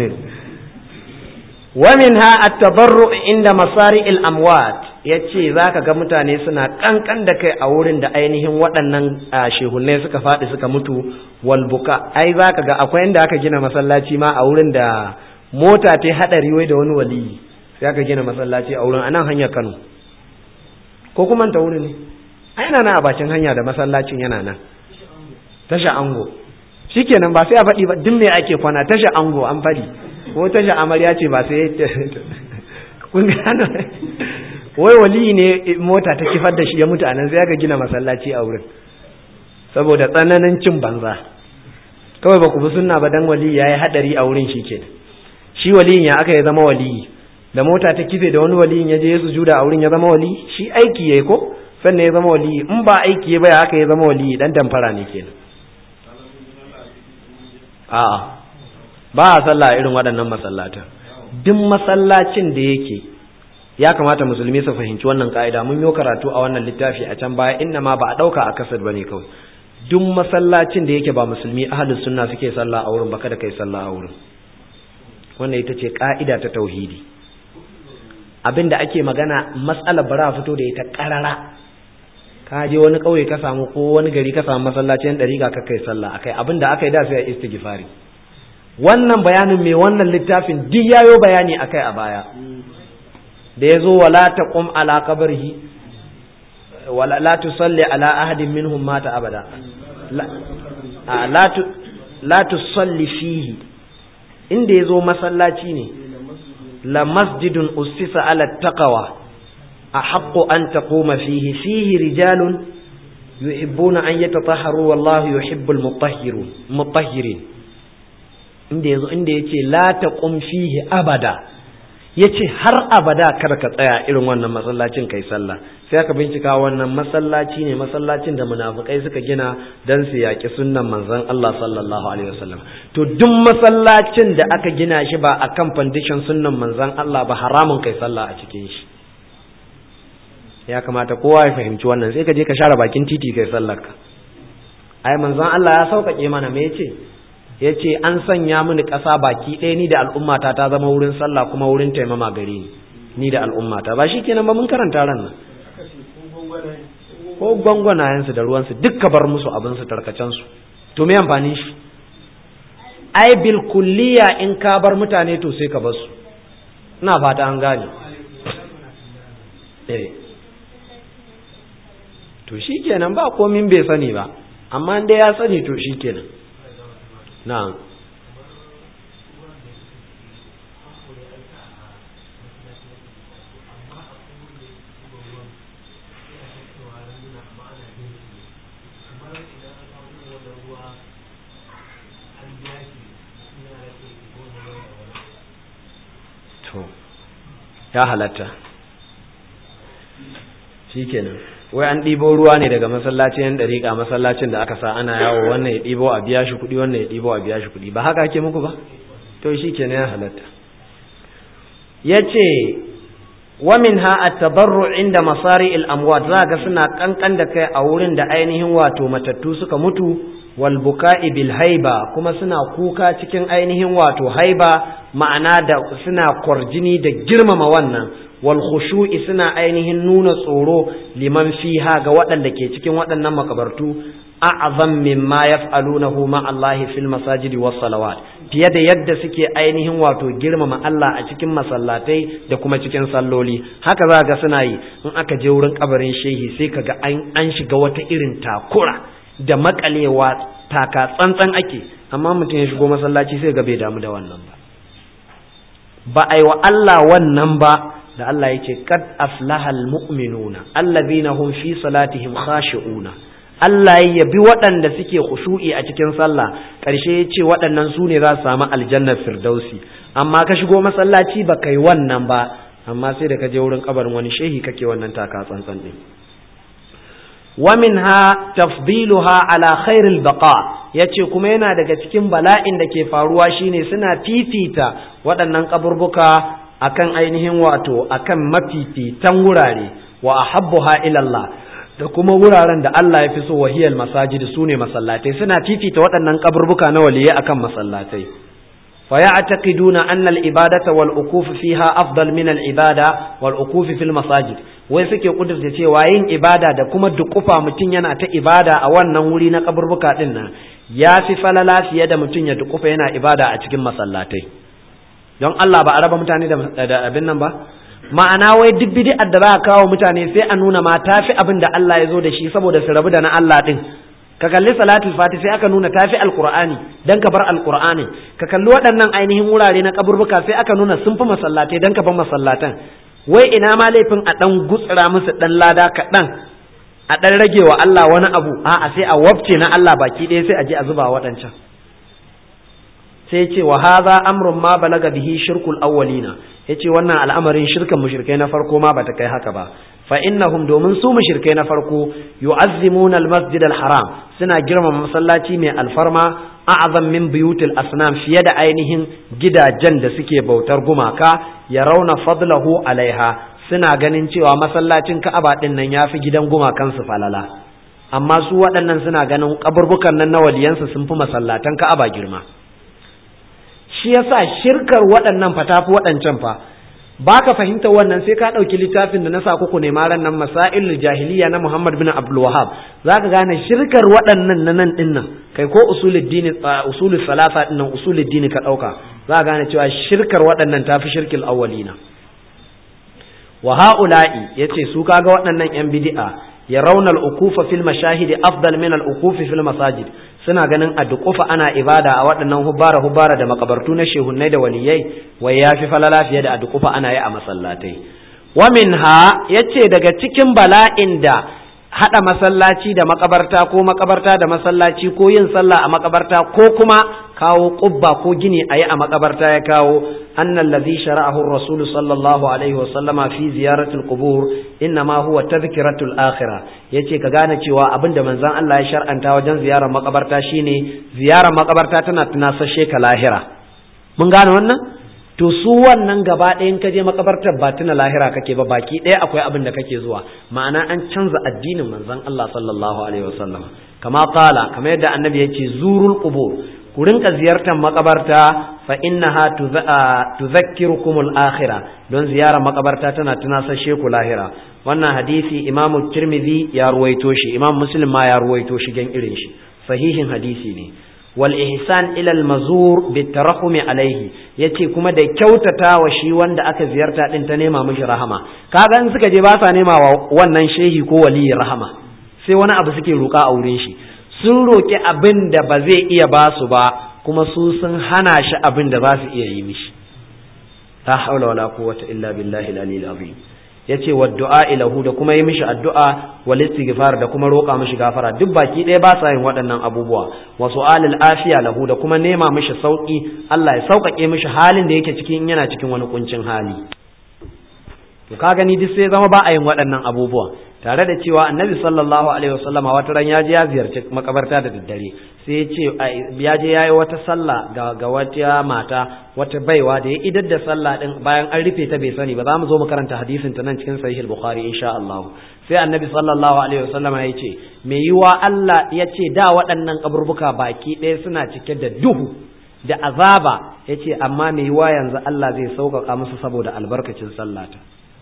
ومنها التضرع عند مصارع الأموات yace zaka ga mutane suna kankan da kai a wurin da ainihin waɗannan shehunne suka faɗi suka mutu walbuka ai zaka ga akwai inda aka gina masallaci ma a wurin da mota ta haɗari wai da wani waliyi sai aka gina masallaci a wurin anan hanyar Kano ko kuma ta wurin ne ai yana nan a bakin hanya da masallacin yana nan tasha ango shikenan ba sai a faɗi ba duk me ake kwana tasha ango an faɗi ko tasha amarya ce ba sai kun gano wai wali ne mota ta kifar da shi ya mutu anan sai aka gina masallaci a wurin saboda tsananin cin banza kawai ba ku bi sunna ba dan wali yayi hadari a wurin shi ke shi waliyin ya aka ya zama wali da mota ta kife da wani waliyin ya je ya sujuda a wurin ya zama wali shi aiki yayi ko sannan ya zama wali in ba aiki ya baya aka ya zama wali dan damfara ne kenan a'a ba a sallah irin waɗannan masallatan duk masallacin da yake ya kamata musulmi su fahimci wannan ka'ida mun yi karatu a wannan littafi a can baya inna ma ba a ɗauka a kasar bane kawai duk masallacin da yake ba musulmi ahlus sunna suke sallah a wurin ba kada kai sallah a wurin wannan ita ce ka'ida ta tauhidi abinda ake magana matsalar bara fito da ita karara ka je wani kauye ka samu ko wani gari ka samu masallacin dariƙa ka kai sallah akai abinda aka yi da sai istighfari wannan bayanin mai wannan littafin duk yayo bayani akai a baya da yazo wala taqum ala qabrihi wala la tusalli ala ahadin minhum mata abada la la tusalli fihi inda yazo masallaci ne la masjidun ussisa ala taqwa ahaqqu an taquma fihi fihi rijalun yuhibbuna an yatatahharu wallahu yuhibbul mutahhirun mutahhirin inda yazo inda yace la taqum fihi abada yace har abada kar ka tsaya irin wannan masallacin kai sallah sai aka bincika wannan masallaci ne masallacin da munafikai suka gina dan su yaki sunnan manzon Allah sallallahu alaihi wasallam to duk masallacin da aka gina shi ba akan foundation sunnan manzon Allah ba haramun kai sallah a cikin shi ya kamata kowa ya fahimci wannan sai ka je ka share bakin titi kai sallar ka ai manzon Allah ya sauƙaƙe mana me yace ya ce an sanya mini ƙasa baki ɗaya ni da al'ummata ta zama wurin sallah kuma wurin taimama gare ni ni da al'ummata ba shi kenan ba mun karanta ran nan ko gwangwanayensu da ruwansu duk ka bar musu abinsu tarkacensu to me amfanin shi ai bil kulliya in ka bar mutane to sai ka bar su ina fata an gane eh to shikenan ba komin bai sani ba amma dai ya sani to shikenan na'am to ya halatta shikenan wai an ɗibo ruwa ne daga masallacin yan ɗariƙa masallacin da aka sa ana yawo wannan ya ɗibo a biya shi kuɗi wannan ya ɗibo a biya shi kuɗi ba haka ake muku ba to shikenan ya halatta ya ce wamin ha a tabarru inda masari al'amwat za ga suna ƙanƙan da kai a wurin da ainihin wato matattu suka mutu wal buka'i bil haiba kuma suna kuka cikin ainihin wato haiba ma'ana da suna kwarjini da girmama wannan wal khushu'i suna ainihin nuna tsoro liman fiha ga waɗanda ke cikin waɗannan makabartu a'zam mimma yaf'alunahu ma Allah fil masajidi was salawat fiye da yadda suke ainihin wato girmama Allah a cikin masallatai da kuma cikin salloli haka za ga suna yi in aka je wurin kabarin shehi sai kaga an shiga wata irin takura da makalewa taka tsantsan ake amma mutum ya shigo masallaci sai ga bai damu da wannan ba ba a yi wa Allah wannan ba da Allah ya ce kad aflahal mu'minuna allazina hum fi salatihim khashi'una Allah ya yabi waɗanda suke khushu'i a cikin sallah ƙarshe ya ce waɗannan su ne za su samu aljannar firdausi amma ka shigo masallaci ba kai wannan ba amma sai da ka je wurin kabarin wani shehi kake wannan taka tsantsan din ومنها تفضيلها على خير البقاء yace kuma yana daga cikin bala'in da ke faruwa shine suna fifita waɗannan kaburbuka akan ainihin wato akan mafifitan wurare wa ahabbuha ila Allah da kuma wuraren da Allah ya fi so wahiyal masajid sune masallatai suna fifita waɗannan kaburbuka na waliyai akan masallatai fa ya'taqiduna anna al-ibadata wal ukuf fiha afdal min al-ibada wal ukuf fil masajid wai suke kudurta cewa yin ibada da kuma dukufa mutum yana ta ibada a wannan wuri na kaburbuka din nan ya fi falala fiye da mutum ya dukufa yana ibada a cikin masallatai don Allah ba a raba mutane da abin nan ba ma'ana wai duk bid'ar da za a kawo mutane sai a nuna ma tafi abin da Allah ya zo da shi saboda su rabu da na Allah din ka kalli salatul fati sai aka nuna tafi alqur'ani dan ka bar alqur'ani ka kalli waɗannan ainihin wurare na kaburbuka sai aka nuna sun fi masallatai dan ka bar masallatan wai ina ma laifin a ɗan gutsira musu ɗan lada kaɗan a ɗan rage wa Allah wani abu a'a sai a wabce na Allah baki ɗaya sai a je a zuba waɗancan sai ce wa haza amrun ma balaga bihi shirkul awwalina yace wannan al'amarin shirkan mushrikai na farko ma bata kai haka ba fa innahum domin su mushrikai na farko yu'azzimuna al-masjid al-haram suna girmama masallaci mai alfarma a'zam min buyutil asnam fiye da ainihin gidajen da suke bautar gumaka ya rauna fadlahu alaiha suna ganin cewa masallacin Ka'aba din nan yafi gidan gumakan su falala amma su waɗannan suna ganin kaburbukan nan na waliyansu sun fi masallatan Ka'aba girma shi yasa shirkar waɗannan fa tafi waɗancan fa ba ka fahimta wannan sai ka ɗauki littafin da na sa kuku ne ran nan masail jahiliya na Muhammad bin Abdul Wahhab za ka gane shirkar waɗannan na nan ɗin nan kai ko usuluddini usulul salasa ɗin nan usuluddini ka ɗauka za ka gane cewa shirkar waɗannan tafi shirkil awwalina wa ha'ula'i yace su kaga waɗannan yan bid'a ya rauna al-ukufa fil mashahidi afdal min al-ukufi fil masajid suna ganin a duƙufa ana ibada a waɗannan hubbara hubbara da makabartu na shehunnai da waliyai wai ya fi falala fiye da a duƙufa ana yi a masallatai wa minha yace daga cikin bala'in da haɗa masallaci da makabarta ko makabarta da masallaci ko yin sallah a makabarta ko kuma kawo ƙubba ko gini a yi a makabarta ya kawo أن الذي شرعه الرسول صلى الله عليه وسلم في زيارة القبور إنما هو تذكرة الآخرة yace ka gane cewa abin da manzon Allah ya shar'anta wajen ziyarar makabarta shine ziyarar makabarta tana tunasashe ka lahira mun gane wannan to su wannan gaba ɗayan ka je makabartar ba tuna lahira kake ba baki ɗaya akwai abin da kake zuwa ma'ana an canza addinin manzon Allah sallallahu alaihi wasallam kama qala kamar yadda annabi yace zurul qubur ku rinka ziyartar makabarta fa innaha tudhakkirukum al-akhirah don ziyarar makabarta tana tunasashe ku lahira wannan hadisi Imam Tirmidhi ya ruwaito shi Imam Muslim ma ya ruwaito shi gan irin shi sahihin hadisi ne wal ihsan ila al mazur bit tarahum alaihi yace kuma da kyautata wa shi wanda aka ziyarta din ta nema mishi rahama kaga in suka je ba sa nema wa wannan shehi ko wali rahama sai wani abu suke roka a wurin shi sun roki abin da ba zai iya ba su ba kuma su sun hana shi abin da za su iya yi mishi la haula wala quwwata illa billahi al-aliyyil azim yace wa du'a ilahu da kuma yi mishi addu'a wal istighfar da kuma roƙa mishi gafara duk baki ɗaya ba sa yin waɗannan abubuwa wa su'alil afiya lahu da kuma nema mishi sauki Allah ya sauƙaƙe mishi halin da yake cikin yana cikin wani kuncin hali to ka gani duk sai zama ba a yin waɗannan abubuwa tare da cewa annabi sallallahu alaihi wasallama wata ran ya je ya ziyarci makabarta da daddare sai ya ce ya je yayi wata sallah ga ga wata mata wata baiwa da ya idar da sallah din bayan an rufe ta bai sani ba za mu zo mu karanta hadisin ta nan cikin sahih al-bukhari insha Allah sai annabi sallallahu alaihi wasallama ya ce me yiwa Allah ya ce da waɗannan kaburbuka baki ɗaya suna cike da duhu da azaba ya ce amma me yiwa yanzu Allah zai sauƙaƙa musu saboda albarkacin sallata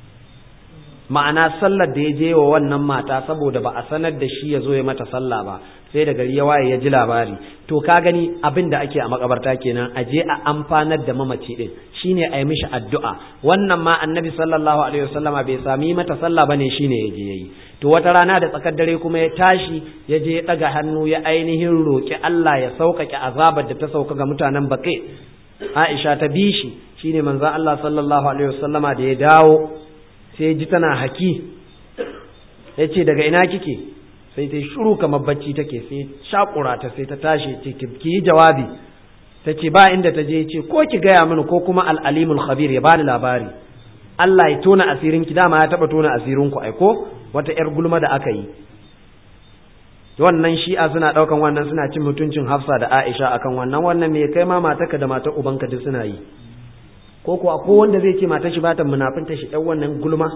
ma'ana sallar da ya je wa wannan mata saboda ba a sanar da shi ya zo ya mata sallah ba sai da gari ya waye ya ji labari to ka gani abin da ake a makabarta kenan a je a amfanar da mamaci din shine a yi mishi addu'a wannan ma annabi sallallahu alaihi wasallama bai sami mata sallah bane shine ya je yayi to wata rana da tsakar dare kuma ya tashi ya je ya daga hannu ya ainihin roki Allah ya sauƙaƙe azabar da ta sauka ga mutanen baƙe Aisha ta bi shi shine manzon Allah sallallahu alaihi wasallama da ya dawo sai ji tana haki ya ce daga ina kike sai ta shuru kamar bacci take sai shakura ta sai ta tashi ce ki yi jawabi ta ce ba inda ta je ce ko ki gaya mini ko kuma al'alimul khabir ya bani labari Allah ya tona asirin ki dama ya taba tona asirin ku aiko wata yar gulma da aka yi wannan shi'a suna daukan wannan suna cin mutuncin Hafsa da Aisha akan wannan wannan me kai ma mataka da matar ubanka duk suna yi ko kuwa ko wanda zai ce matar shi ba ta munafinta shi ɗan wannan gulma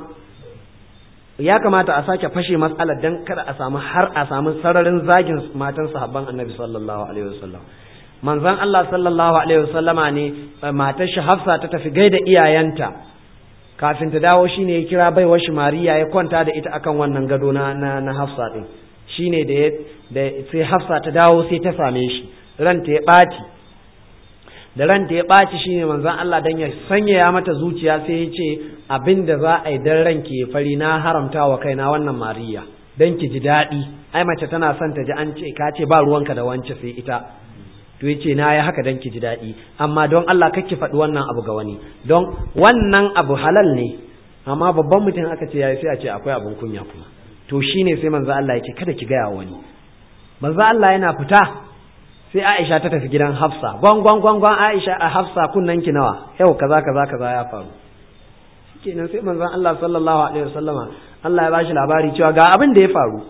ya kamata a sake fashe matsalar dan kada a samu har a samu sararin zagin matan sahabban annabi sallallahu alaihi wasallam manzon Allah sallallahu alaihi wasallama ne matar shi Hafsa ta tafi gaida iyayenta kafin ta dawo shine ya kira baiwar shi Mariya ya kwanta da ita akan wannan gado na na Hafsa din shine da da sai Hafsa ta dawo sai ta same shi ranta ya ɓaci da ranta ya ɓaci shine manzon Allah dan ya sanyaya mata zuciya sai ya ce abin da za a yi dan ranki ya fari na haramta wa kaina wannan mariya dan ki ji daɗi ai mace tana son ta ji an ce ka ce ba ruwanka da wance sai ita to ya ce na yi haka dan ki ji daɗi amma don Allah kake faɗi wannan abu ga wani don wannan abu halal ne amma babban mutum aka ce yayi sai a ce akwai abin kunya kuma to shine sai manzo Allah ya ce kada ki gaya wani manzo Allah yana fita sai Aisha ta tafi gidan Hafsa gwangwan gwangwan Aisha a Hafsa kunnan ki nawa yau kaza kaza kaza ya faru kenan sai manzon Allah sallallahu alaihi wasallama Allah ya bashi labari cewa ga abin da ya faru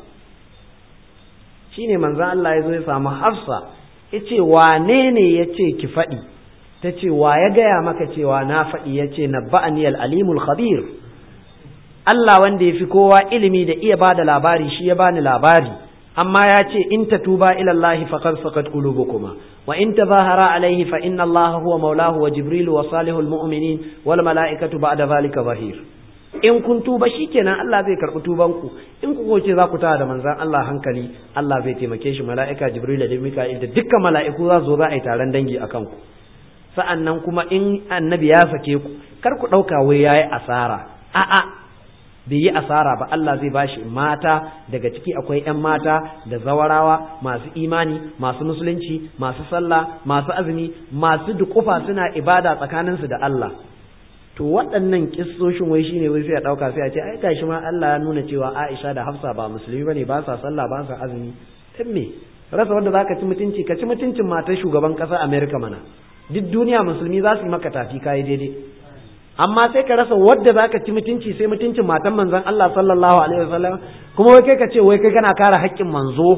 shine manzon Allah ya zo ya samu Hafsa yace wane ne yace ki faɗi ta ce wa ya gaya maka cewa na faɗi yace nabba'ani al-alimul khabir Allah wanda ya fi kowa ilimi da iya bada labari shi ya bani labari amma ya ce in tatuba ila Allah faqad saqat qulubukuma wa in tazahara alayhi fa inna Allah huwa maulahu wa jibril wa salihul mu'minin wal malaikatu ba'da zalika zahir in kun tuba shikenan Allah zai karbi tuban ku in ku ce za ku tada da manzon Allah hankali Allah zai taimake shi mala'ika jibril da mika'il da dukkan mala'iku za su zo za a yi taron dangi akan ku sa'annan kuma in annabi ya sake ku kar ku dauka wai yayi asara a'a bai yi asara ba Allah zai bashi mata daga ciki akwai 'yan mata da zawarawa masu imani masu musulunci masu sallah masu azumi masu dukufa suna ibada tsakaninsu da Allah to waɗannan kissoshin wai shine wai sai a ɗauka sai a ce ai gashi ma Allah ya nuna cewa Aisha da Hafsa ba musulmi bane ba sa sallah ba sa azumi dan me rasa wanda zaka ci mutunci ka ci mutuncin matar shugaban ƙasar America mana duk duniya musulmi za su yi maka tafi kai daidai amma sai ka rasa wadda za ka ci mutunci sai mutuncin matan manzon Allah sallallahu alaihi wasallam kuma wai kai ka ce wai kai kana kare haƙƙin manzo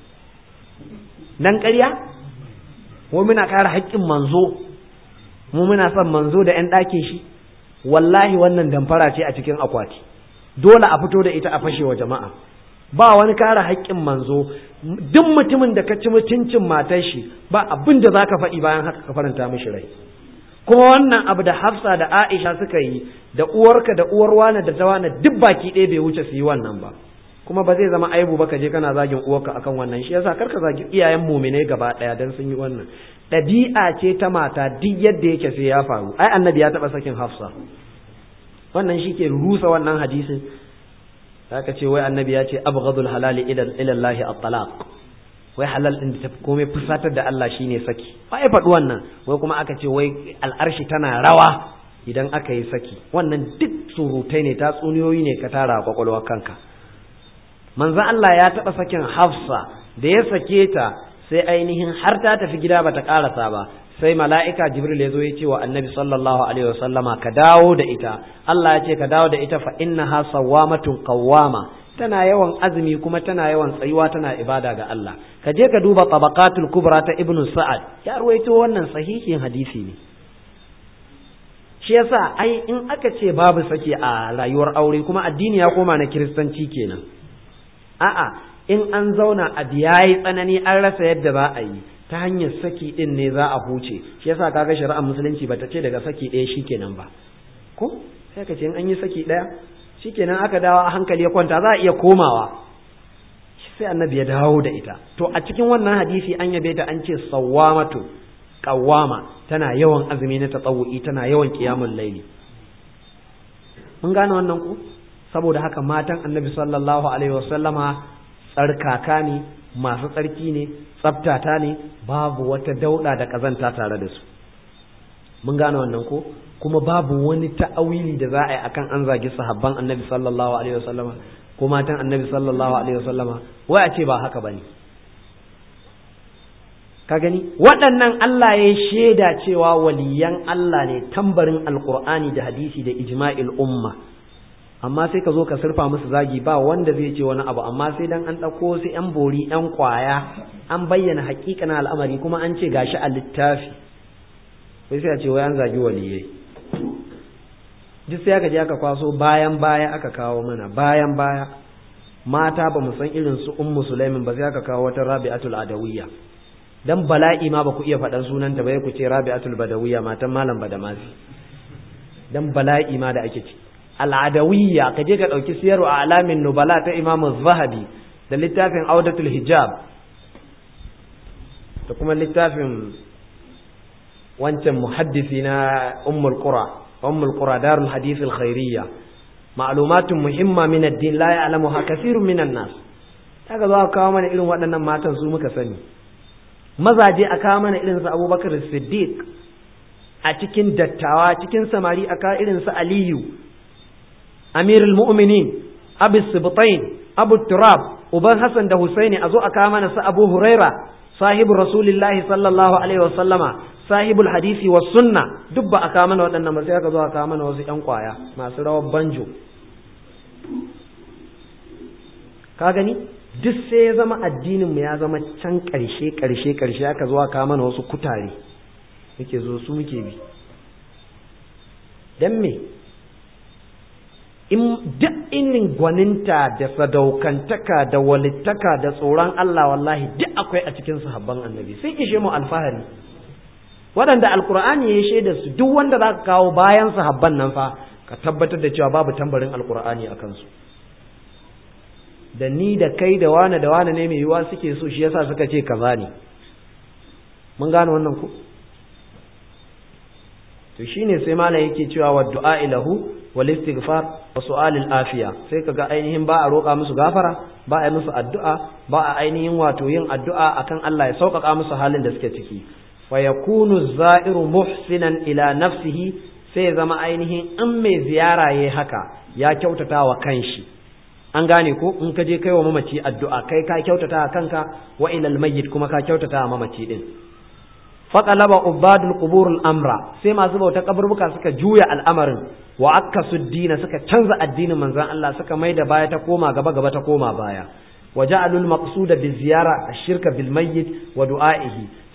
dan ƙarya mu muna kare haƙƙin manzo mu muna son manzo da ƴan ɗakin shi wallahi wannan damfara ce a cikin akwati dole a fito da ita a fashe wa jama'a ba wani kare haƙƙin manzo duk mutumin da ka ci mutuncin matar shi ba abin da zaka faɗi bayan haka ka faranta mishi rai kuma wannan abu da Hafsa da Aisha suka yi da uwarka da uwar wani da tawana duk baki ɗaya bai wuce su yi wannan ba kuma ba zai zama aibu ba ka je kana zagin uwarka akan wannan shi yasa karka zagi iyayen mumine gaba ɗaya dan sun yi wannan ɗabi'a ce ta mata duk yadda yake sai ya faru ai annabi ya taɓa sakin Hafsa wannan shi ke rusa wannan hadisin aka ce wai annabi ya ce abghadul halali ila Allah at-talaq wai halal din da tafi komai fusatar da Allah shine saki ba ya faɗi wannan wai kuma aka ce wai al'arshi tana rawa idan aka yi saki wannan duk surutai ne ta tsuniyoyi ne ka tara kwakwalwar kanka manzo Allah ya taɓa sakin Hafsa da ya sake ta sai ainihin har ta tafi gida bata karasa ba sai mala'ika jibril ya zo ya ce wa annabi sallallahu alaihi wasallama ka dawo da ita Allah ya ce ka dawo da ita fa innaha sawwamatun qawwama tana yawan azumi kuma tana yawan tsayuwa tana ibada ga Allah ka je ka duba tabaqatul kubra ta ibnu sa'ad ya ruwaito wannan sahihin hadisi ne shi yasa ai in aka ce babu saki a rayuwar aure kuma addini ya koma na kiristanci kenan a'a in an zauna a yayi tsanani an rasa yadda za a yi ta hanyar saki din ne za a huce shi yasa kaga shari'ar musulunci bata ce daga saki ɗaya shikenan ba ko sai ka ce in an yi saki ɗaya shikenan aka dawo a hankali ya kwanta za a iya komawa sai annabi ya dawo da ita to a cikin wannan hadisi an yabe ta an ce sawwamatu qawwama tana yawan azumi na tatawu'i tana yawan qiyamul laili mun gane wannan ku saboda haka matan annabi sallallahu alaihi wasallama tsarkaka ne masu tsarki ne tsaftata ne babu wata dauda da kazanta tare da su mun gane wannan ko kuma babu wani ta'awili da za a yi akan an zagi sahabban annabi sallallahu alaihi wasallama ko matan annabi sallallahu alaihi wasallama wai a ce ba haka bane ka gani waɗannan Allah ya shaida cewa waliyan Allah ne tambarin alqur'ani da hadisi da ijma'il umma amma sai ka zo ka surfa musu zagi ba wanda zai ce wani abu amma sai dan an ɗauko su yan bori yan kwaya an bayyana hakikanin al'amari kuma an ce gashi a littafi wai sai a ce wai an zagi waliyai duk sai aka je aka kwaso bayan baya aka kawo mana bayan baya mata ba mu san irin su ummu sulaimin ba sai aka kawo wata rabi'atul adawiyya dan bala'i ma ba ku iya faɗan sunanta ba ku ce rabi'atul badawiyya matan malam badamasi dan bala'i ma da ake ci al'adawiyya ka je ka ɗauki siyarwa a alamin nubala ta imam zahabi da littafin audatul hijab da kuma littafin wancan muhaddisi na ummul qura ummul qura darul hadith al khairiyya ma'lumatun muhimma min ad-din la ya'lamuha kathirun min an-nas kaga za ka kawo mana irin waɗannan matan su muka sani mazaje a kawo mana irin su Abubakar Siddiq a cikin dattawa cikin samari a kawo irin su Aliyu Amirul Mu'minin Abu Sibtain Abu Turab uban Hassan da Husaini a zo a kawo mana su Abu Huraira sahibu Rasulullahi sallallahu alaihi wa sallama sahibul hadisi wa sunna duk ba a kawo mana waɗannan ba sai aka zo a kawo mana wasu ƴan kwaya masu rawar banjo ka gani duk sai ya zama addinin mu ya zama can ƙarshe ƙarshe ƙarshe aka zo a kawo mana wasu kutare muke zo su muke bi dan me in duk irin gwaninta da sadaukantaka da walittaka da tsoron Allah wallahi duk akwai a cikin sahabban annabi sai ishe mu alfahari waɗanda alkur'ani ya shaida su duk wanda za ka kawo bayan sahabban nan fa ka tabbatar da cewa babu tambarin alkur'ani a kansu da ni da kai da wane da wane ne mai yiwuwa suke so shi yasa suka ce kaza ne mun gane wannan ku to shine sai malam yake cewa wa du'a ilahu wal istighfar wa su'alil afiya sai kaga ainihin ba a roƙa musu gafara ba a yi musu addu'a ba a ainihin wato yin addu'a akan Allah ya sauƙaƙa musu halin da suke ciki fa yakunu za'iru muhsinan ila nafsihi sai zama ainihin in mai ziyara yayi haka ya kyautata wa kanshi an gane ko in ka je kai wa mamaci addu'a kai ka kyautata wa kanka wa ilal mayyit kuma ka kyautata wa mamaci din faqalaba ubadul quburul amra sai masu bauta kaburbuka suka juya al'amarin wa akkasu dina suka canza addinin manzon Allah suka mai da baya ta koma gaba gaba ta koma baya wa ja'alul maqsuda bi ziyara ash-shirka bil mayyit wa du'a'ihi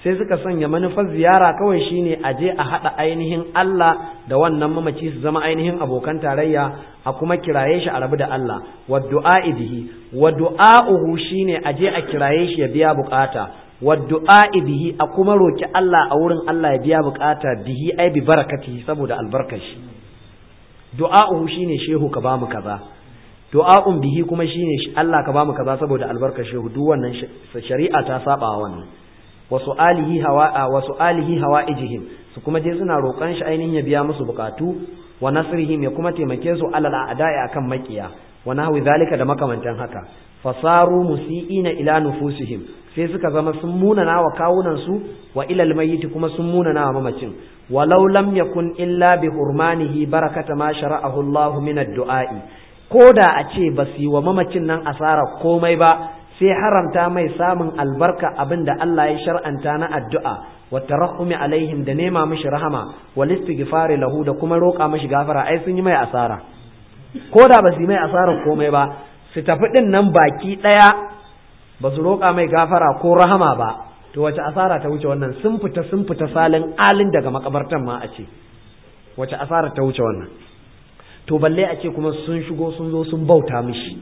sai suka sanya manufar ziyara kawai shine a je a haɗa ainihin Allah da wannan mamaci su zama ainihin abokan tarayya a kuma kiraye shi a rabu da Allah wa du'a'i bihi wa du'a'uhu shine a je a kiraye shi ya biya bukata wa du'a'i bihi a kuma roki Allah a wurin Allah ya biya bukata bihi ai bi barakatihi saboda albarkashi du'a'uhu shine shehu ka bamu kaza du'a'un bihi kuma shine Allah ka bamu kaza saboda albarkar shehu duk wannan shari'a ta saba wannan wa su'alihi hawa wa su'alihi hawa'ijihim su kuma je suna roƙon shi ainihin ya biya musu bukatu wa nasrihim ya kuma taimake su alal a'da'i akan makiya wa nahwi zalika da makamantan haka fasaru musi'ina ila nufusihim sai suka zama sun munana wa kawunan su wa ilal mayyit kuma sun munana wa mamacin walau lam yakun illa bi hurmanihi barakata ma shara'ahu Allah min ad-du'a'i koda a ce ba su yi wa mamacin nan asara komai ba sai haramta mai samun albarka abin da Allah ya shar'anta na addu'a wa tarahumi alaihim da nema mishi rahama wal istighfari lahu da kuma roƙa mishi gafara ai sun yi mai asara ko da ba su yi mai asarar komai ba su tafi din nan baki ɗaya ba su roƙa mai gafara ko rahama ba to wace asara ta wuce wannan sun fita sun fita salin alin daga makabartan ma a ce wace asara ta wuce wannan to balle a ce kuma sun shigo sun zo sun bauta mishi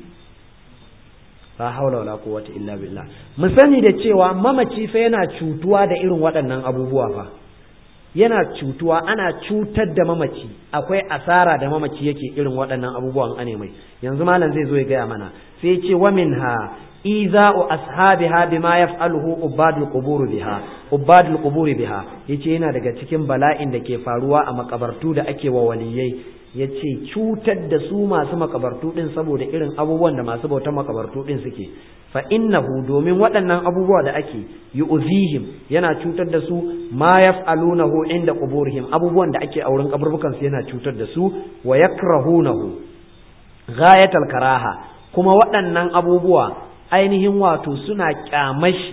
la haula wala quwwata illa billah mu sani da cewa mamaci fa yana cutuwa da irin waɗannan abubuwa fa yana cutuwa ana cutar da mamaci akwai asara da mamaci yake irin waɗannan abubuwan ane mai yanzu malam zai zo ya gaya mana sai ce wa minha iza'u ashabiha bima yaf'aluhu ubadul qubur biha ubadul qubur biha yace yana daga cikin bala'in da ke faruwa a makabartu da ake wa waliyai ya ce cutar da su masu makabartu ɗin saboda irin abubuwan da masu bautan makabartu ɗin suke fa innahu domin waɗannan abubuwa da ake yu'zihim yana cutar da su ma yaf'alunahu inda quburihim abubuwan da ake auren kaburbukan su yana cutar da su wa yakrahunahu ghayatal karaha kuma waɗannan abubuwa ainihin wato suna kyamashi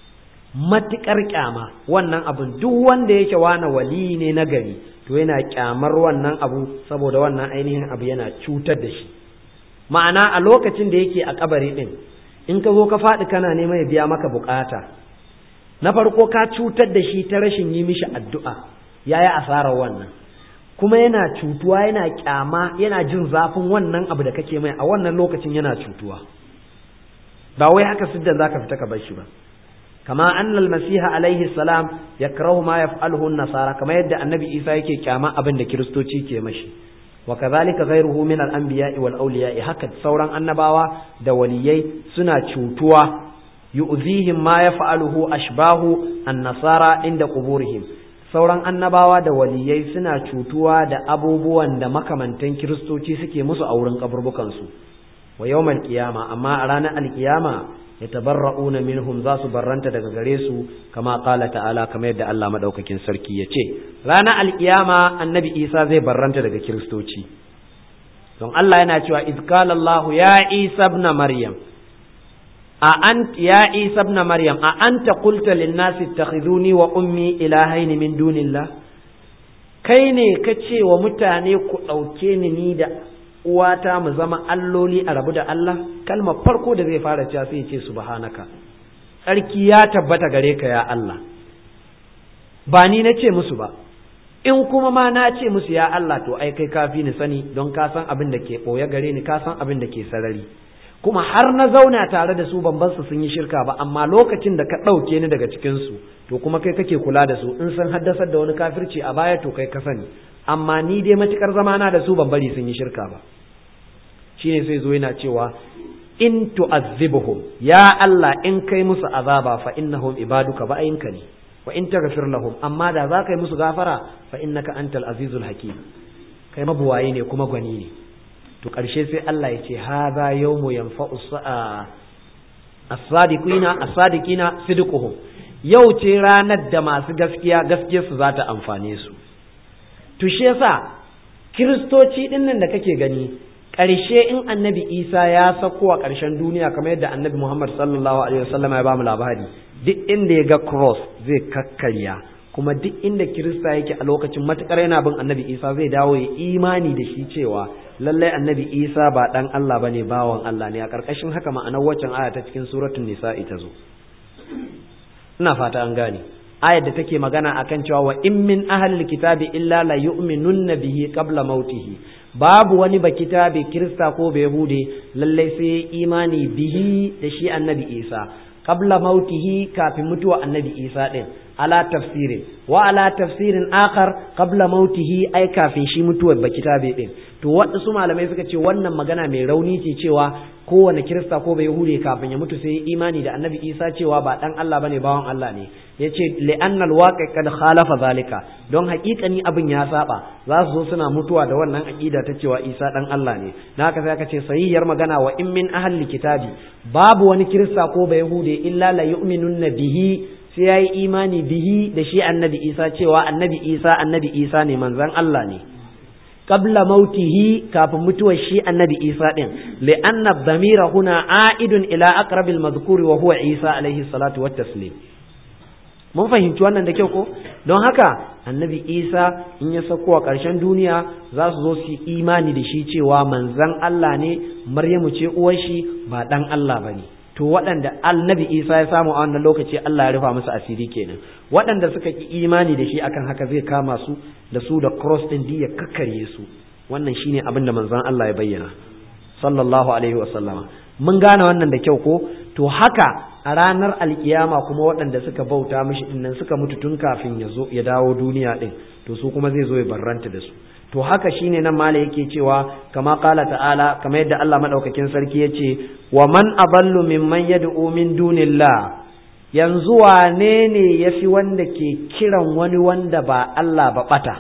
matukar kyama wannan abin duk wanda yake wani wali ne na gari to yana kyamar wannan abu saboda wannan ainihin abu yana cutar da shi ma'ana a lokacin da yake a kabari din in ka zo ka faɗi kana neman ya biya maka bukata na farko ka cutar da shi ta rashin yi mishi addu'a ya yi asarar wannan kuma yana cutuwa yana kyama yana jin zafin wannan abu da kake mai a wannan lokacin yana cutuwa ba wai haka siddan zaka fita ka bar shi ba kama annal masiha alaihi salam yakrahu ma yaf'aluhu an-nasara kama yadda annabi isa yake kyama abin da kiristoci ke mashi wa kadhalika ghayruhu min al-anbiya'i wal awliya'i haka sauran annabawa da waliyai suna cutuwa yu'zihim ma yaf'aluhu ashbahu an-nasara inda quburihim sauran annabawa da waliyai suna cutuwa da abubuwan da makamantan kiristoci suke musu a wurin kaburbukansu wa yawmal qiyama amma a ranar alkiyama yatabarra'una minhum za su barranta daga gare su kama qala ta'ala kamar yadda Allah madaukakin sarki ya ce ranar alkiyama annabi Isa zai barranta daga kiristoci don Allah yana cewa iz qala Allah ya Isa ibn Maryam a ant ya Isa ibn Maryam a anta qulta lin nasi ittakhiduni wa ummi ilahaini min dunillah kai ne ka ce wa mutane ku ɗauke ni ni da uwata mu zama alloli a rabu da Allah kalmar farko da zai fara cewa sai ce subhanaka tsarki ya tabbata gare ka ya Allah ba ni na ce musu ba in kuma ma na ce musu ya Allah to ai kai kafi ni sani don ka san abin da ke ɓoye gare ni ka san abin da ke sarari kuma har na zauna tare da su ban bar su sun yi shirka ba amma lokacin da ka ɗauke ni daga cikin su to kuma kai kake kula da su in sun haddasar da wani kafirci a baya to kai ka sani amma ni dai matukar zamana da su ban bari sun yi shirka ba shine sai zo yana cewa in tu'azzibuhum ya Allah in kai musu azaba fa innahum ibaduka ba'inka ne wa in taghfir lahum amma da za ka yi musu gafara fa innaka antal azizul hakim kai mabuwaye ne kuma gwani ne to karshe sai Allah ya ce hadha yawmu yanfa'u as-sadiqina as-sadiqina sidquhum yau ce ranar da masu gaskiya gaskiyarsu za ta amfane su to shi yasa kiristoci din nan da kake gani ƙarshe in annabi isa ya sako a ƙarshen duniya kamar yadda annabi muhammad sallallahu alaihi wasallam ya bamu labari duk inda ya ga cross zai kakkarya kuma duk inda kirista yake a lokacin matukar yana bin annabi isa zai dawo ya imani da shi cewa lallai annabi isa ba dan allah bane bawan allah ne a ƙarƙashin haka ma'anar waccan aya ta cikin suratul nisa ita zo ina fata an gane ayar da take magana akan cewa wa in min ahlil kitabi illa la yu'minunna bihi qabla mautihi babu wani ba kitabi kirista ko bai hude lallai sai imani bihi da shi annabi isa qabla mautihi kafin mutuwa annabi isa din ala tafsirin wa ala tafsirin akhar qabla mautihi ai kafin shi mutuwar ba kitabe din to waɗansu malamai suka ce wannan magana mai rauni ce cewa kowane kirista ko bai hure kafin ya mutu sai imani da annabi isa cewa ba dan Allah bane bawan Allah ne yace li'anna alwaqi kad khalafa zalika don haƙiƙani abin ya saba za su zo suna mutuwa da wannan aqida ta cewa isa dan Allah ne na haka sai aka ce sahihiyar magana wa in min ahli kitabi babu wani kirista ko bai hude illa la yu'minunna bihi sai yayi imani bihi da shi annabi isa cewa annabi isa annabi isa ne manzon Allah ne qabla mautihi kafin mutuwar shi annabi isa din li'anna dhamira huna a'idun ila aqrabil madhkuri wa huwa isa alaihi salatu wat taslim mun fahimci wannan da kyau ko don haka annabi isa in ya sauko a ƙarshen duniya za su zo su imani da shi cewa manzan Allah ne maryamu ce uwar shi ba dan Allah bane to waɗanda annabi isa ya samu a wannan lokaci Allah ya rufa musu asiri kenan waɗanda suka ki imani da shi akan haka zai kama su da su da cross din ya kakkarye su wannan shine abin da manzon Allah ya bayyana sallallahu alaihi wa sallama mun gane wannan da kyau ko to haka a ranar alkiyama kuma waɗanda suka bauta mishi dinnan suka mutu tun kafin ya zo ya dawo duniya din to su kuma zai zo ya barranta da su to haka shine nan mala yake cewa kama qala ta'ala kama yadda Allah madaukakin sarki yace wa man aballu mimman yad'u min dunillah yanzu wane ne yafi wanda ke kiran wani wanda ba Allah ba bata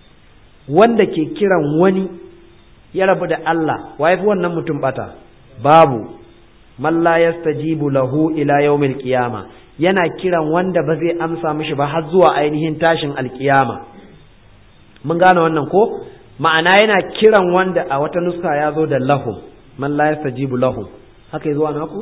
wanda ke kiran wani ya rabu da Allah wa yafi wannan mutum bata babu man la yastajibu lahu ila yawmil qiyama yana kiran wanda ba zai amsa mishi ba har zuwa ainihin tashin alkiyama mun gane wannan ko ma'ana yana kiran wanda a wata nuska ya zo da lahum man la yastajibu lahum haka zuwa naku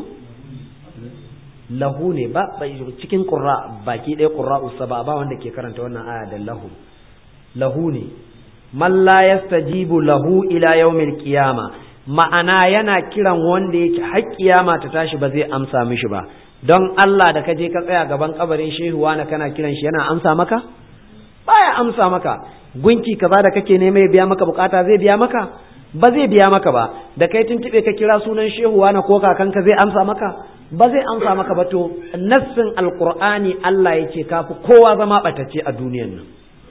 lahu ne ba cikin qurra baki ɗaya qurra usaba ba wanda ke karanta wannan aya da lahum lahu ne man la yastajibu lahu ila yawmil qiyama ma'ana yana kiran wanda yake har kiyama ta tashi ba zai amsa mishi ba don Allah da ka je ka tsaya gaban kabarin shehuwa na kana kiran shi yana amsa maka baya amsa maka gunki kaza da kake nema ya biya maka bukata zai biya maka ba zai biya maka ba da kai tuntube ka kira sunan shehuwa na ko kakanka zai amsa maka ba zai amsa maka ba to nassin alqur'ani Allah ya ce kafi kowa zama batacce a duniyan nan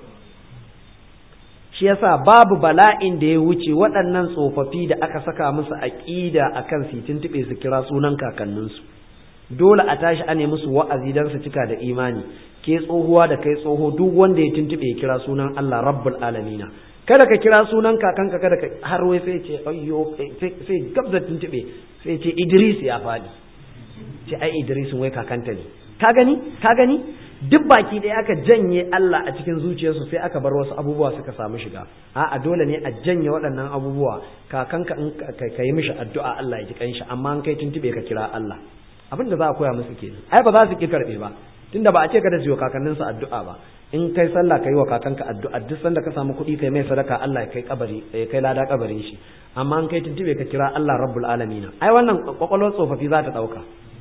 shi yasa babu bala'in da ya wuce waɗannan tsofaffi da aka saka musu aƙida akan su tuntube su kira sunan kakanninsu dole a tashi a nemi musu wa'azi don su cika da imani ke tsohuwa da kai tsoho duk wanda ya tuntube ya kira sunan Allah rabbul alamina kada ka kira sunan kakanka kada ka har wai sai ce ayyo sai gabza tuntube sai ce Idris ya fadi ce ai Idris wai kakanta ne ka gani ka gani duk baki ɗaya aka janye Allah a cikin zuciyarsu sai aka bar wasu abubuwa suka samu shiga a'a dole ne a janye waɗannan abubuwa kakanka in ka yi mishi addu'a Allah ya ji kanshi amma an kai tuntube ka kira Allah abin da za a koya musu kenan ai ba za su ki karɓe ba tunda ba a ce kada su yi kakanninsu addu'a ba in kai sallah kai wa kakanka addu'a duk sanda ka samu kuɗi kai mai sadaka Allah ya kai kabari ya kai lada kabarin shi amma an kai tuntube ka kira Allah rabbul alamin ai wannan kwakwalwar tsofaffi za ta ɗauka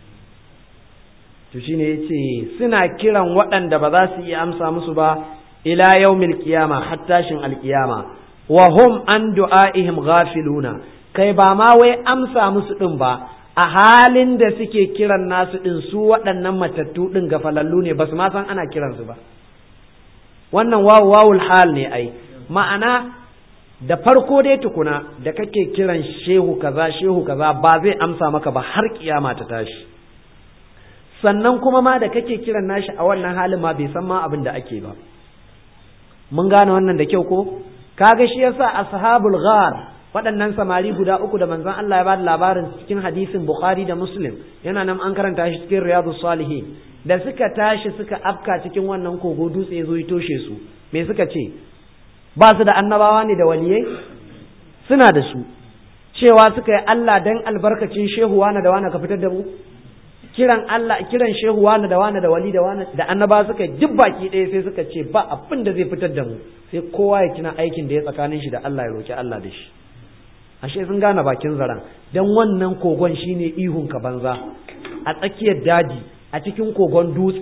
to shine yace suna kiran waɗanda ba za su iya amsa musu ba ila yaumil qiyama har tashin alqiyama wa hum an du'aihim ghafiluna kai ba ma wai amsa musu din ba a halin da suke kiran nasu din su waɗannan matattu din gafalallu ne ba su ma san ana kiransu ba wannan wawu wawul hal ne ai ma'ana da farko dai tukuna da kake kiran shehu kaza shehu kaza ba zai amsa maka ba har kiyama ta tashi sannan kuma ma da kake kiran nashi a wannan halin ma bai san ma abin da ake ba mun gane wannan da kyau ko kaga shi yasa ashabul ghar waɗannan samari guda uku da manzon Allah ya bada labarin cikin hadisin Bukhari da Muslim yana nan an karanta shi cikin Riyadus Salihin da suka tashi suka afka cikin wannan kogo dutse ya zo ya toshe su me suka ce ba su da annabawa ne da waliyai suna da su cewa suka yi Allah dan albarkacin shehu wani da wani ka fitar da mu kiran Allah kiran shehu wani da wani da wali da wani da annaba suka duk baki ɗaya sai suka ce ba abin da zai fitar da mu sai kowa ya tuna aikin da ya tsakanin shi da Allah ya roki Allah da shi ashe sun gane bakin zaren dan wannan kogon shine ihun ka banza a tsakiyar daji a cikin kogon dutse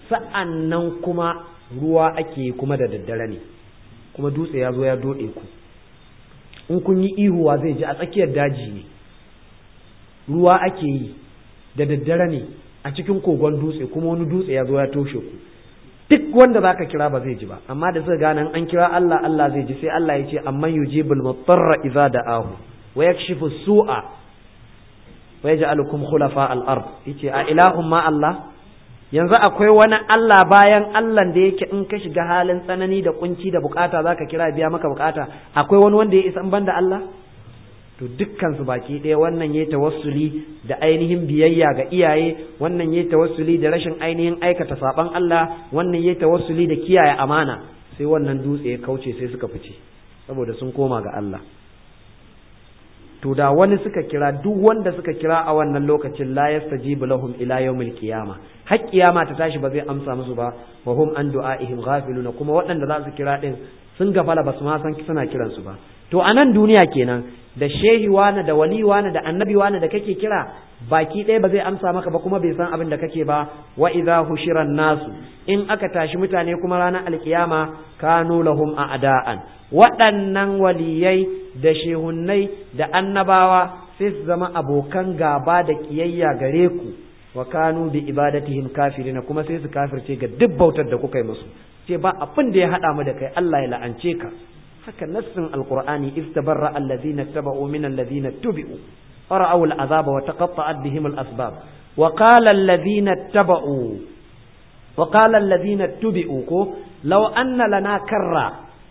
sa'annan kuma ruwa ake kuma da daddare ne kuma dutse ya zo ya dode ku in kun yi ihuwa zai ji a tsakiyar daji ne ruwa ake yi da daddare ne a cikin kogon dutse kuma wani dutse ya zo ya toshe ku duk wanda zaka kira ba zai ji ba amma da suka gane an kira Allah Allah zai ji sai Allah ya ce amman yujibul mutarra idza da'ahu wa yakshifu su'a wa yaj'alukum khulafa al-ard yace a ilahum ma Allah yanzu akwai wani Allah bayan Allah da yake in ka shiga halin tsanani da kunci da bukata zaka kira biya maka bukata akwai wani wanda ya isa banda Allah to dukkan su baki ɗaya wannan yayi tawassuli da ainihin biyayya ga iyaye wannan yayi tawassuli da rashin ainihin aikata saban Allah wannan yayi tawassuli da kiyaye amana sai wannan dutse ya kauce sai suka fice saboda sun koma ga Allah to da wani suka kira duk wanda suka kira a wannan lokacin la yastajibu lahum ila yawmil qiyama har kiyama ta tashi ba zai amsa musu ba wa hum an du'aihim ghafiluna kuma waɗanda za su kira din sun gafala ba su ma san suna kiransu ba to a nan duniya kenan da shehi wani da wali wani da annabi wani da kake kira baki ɗaya ba zai amsa maka ba kuma bai san abin da kake ba wa idza hushiran nasu in aka tashi mutane kuma ranar alkiyama kanu lahum a'da'an waɗannan waliyai da shehunnai da annabawa sai su zama abokan gaba da kiyayya gare ku wa kanu bi ibadatihim kafirina kuma sai su kafirce ga duk bautar da kuka yi musu ce ba abin da ya haɗa mu da kai Allah ya la'ance ka haka nassin alqur'ani istabarra alladhina tabau min alladhina tubi'u fara'u al'azaba wa taqatta'at bihim al'asbab wa qala alladhina tabau wa qala alladhina tubi'u ko law anna lana karra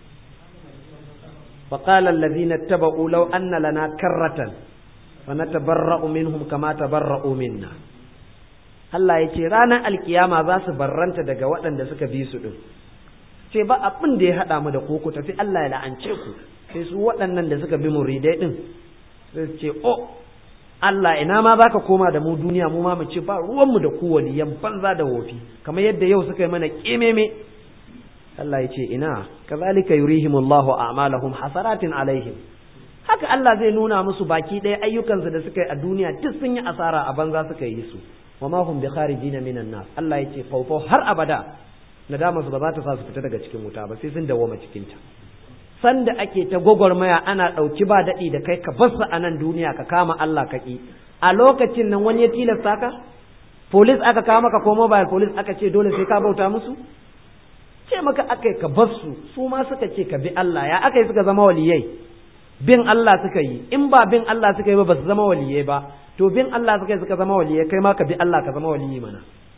wa qala alladhina tabau law anna lana karratan fanatabarra'u minhum kama tabarra'u minna Allah ya ce ranar alkiyama za su barranta daga waɗanda suka bi su ɗin ce ba abin da ya haɗa mu da ku ku tafi Allah ya la'ance ku sai su waɗannan da suka bi muridai ɗin sai su ce o Allah ina ma za ka koma da mu duniya mu ma mu ce ba ruwanmu da ku waliyan banza da wofi kamar yadda yau suka yi mana ƙememe Allah ya ce ina kazalika yurihimullahu a'malahum hasaratin alaihim haka Allah zai nuna musu baki ɗaya ayyukansu da suka yi a duniya duk sun yi asara a banza suka yi su wa ma hum bi kharijina minan nas Allah ya ce faufau har abada nadama su ba za ta sa su fita daga cikin wuta ba sai sun dawoma cikin ta sanda ake ta gwagwarmaya ana ɗauki ba daɗi da kai ka basu a nan duniya ka kama Allah ka ƙi a lokacin nan wani ya tilasta ka police aka kawo maka ko mobile police aka ce dole sai ka bauta musu ce maka aka yi ka basu su ma suka ce ka bi Allah ya aka yi suka zama waliyai bin Allah suka yi in ba bin Allah suka yi ba ba su zama waliyai ba to bin Allah suka yi suka zama waliyai kai ma ka bi Allah ka zama waliyi mana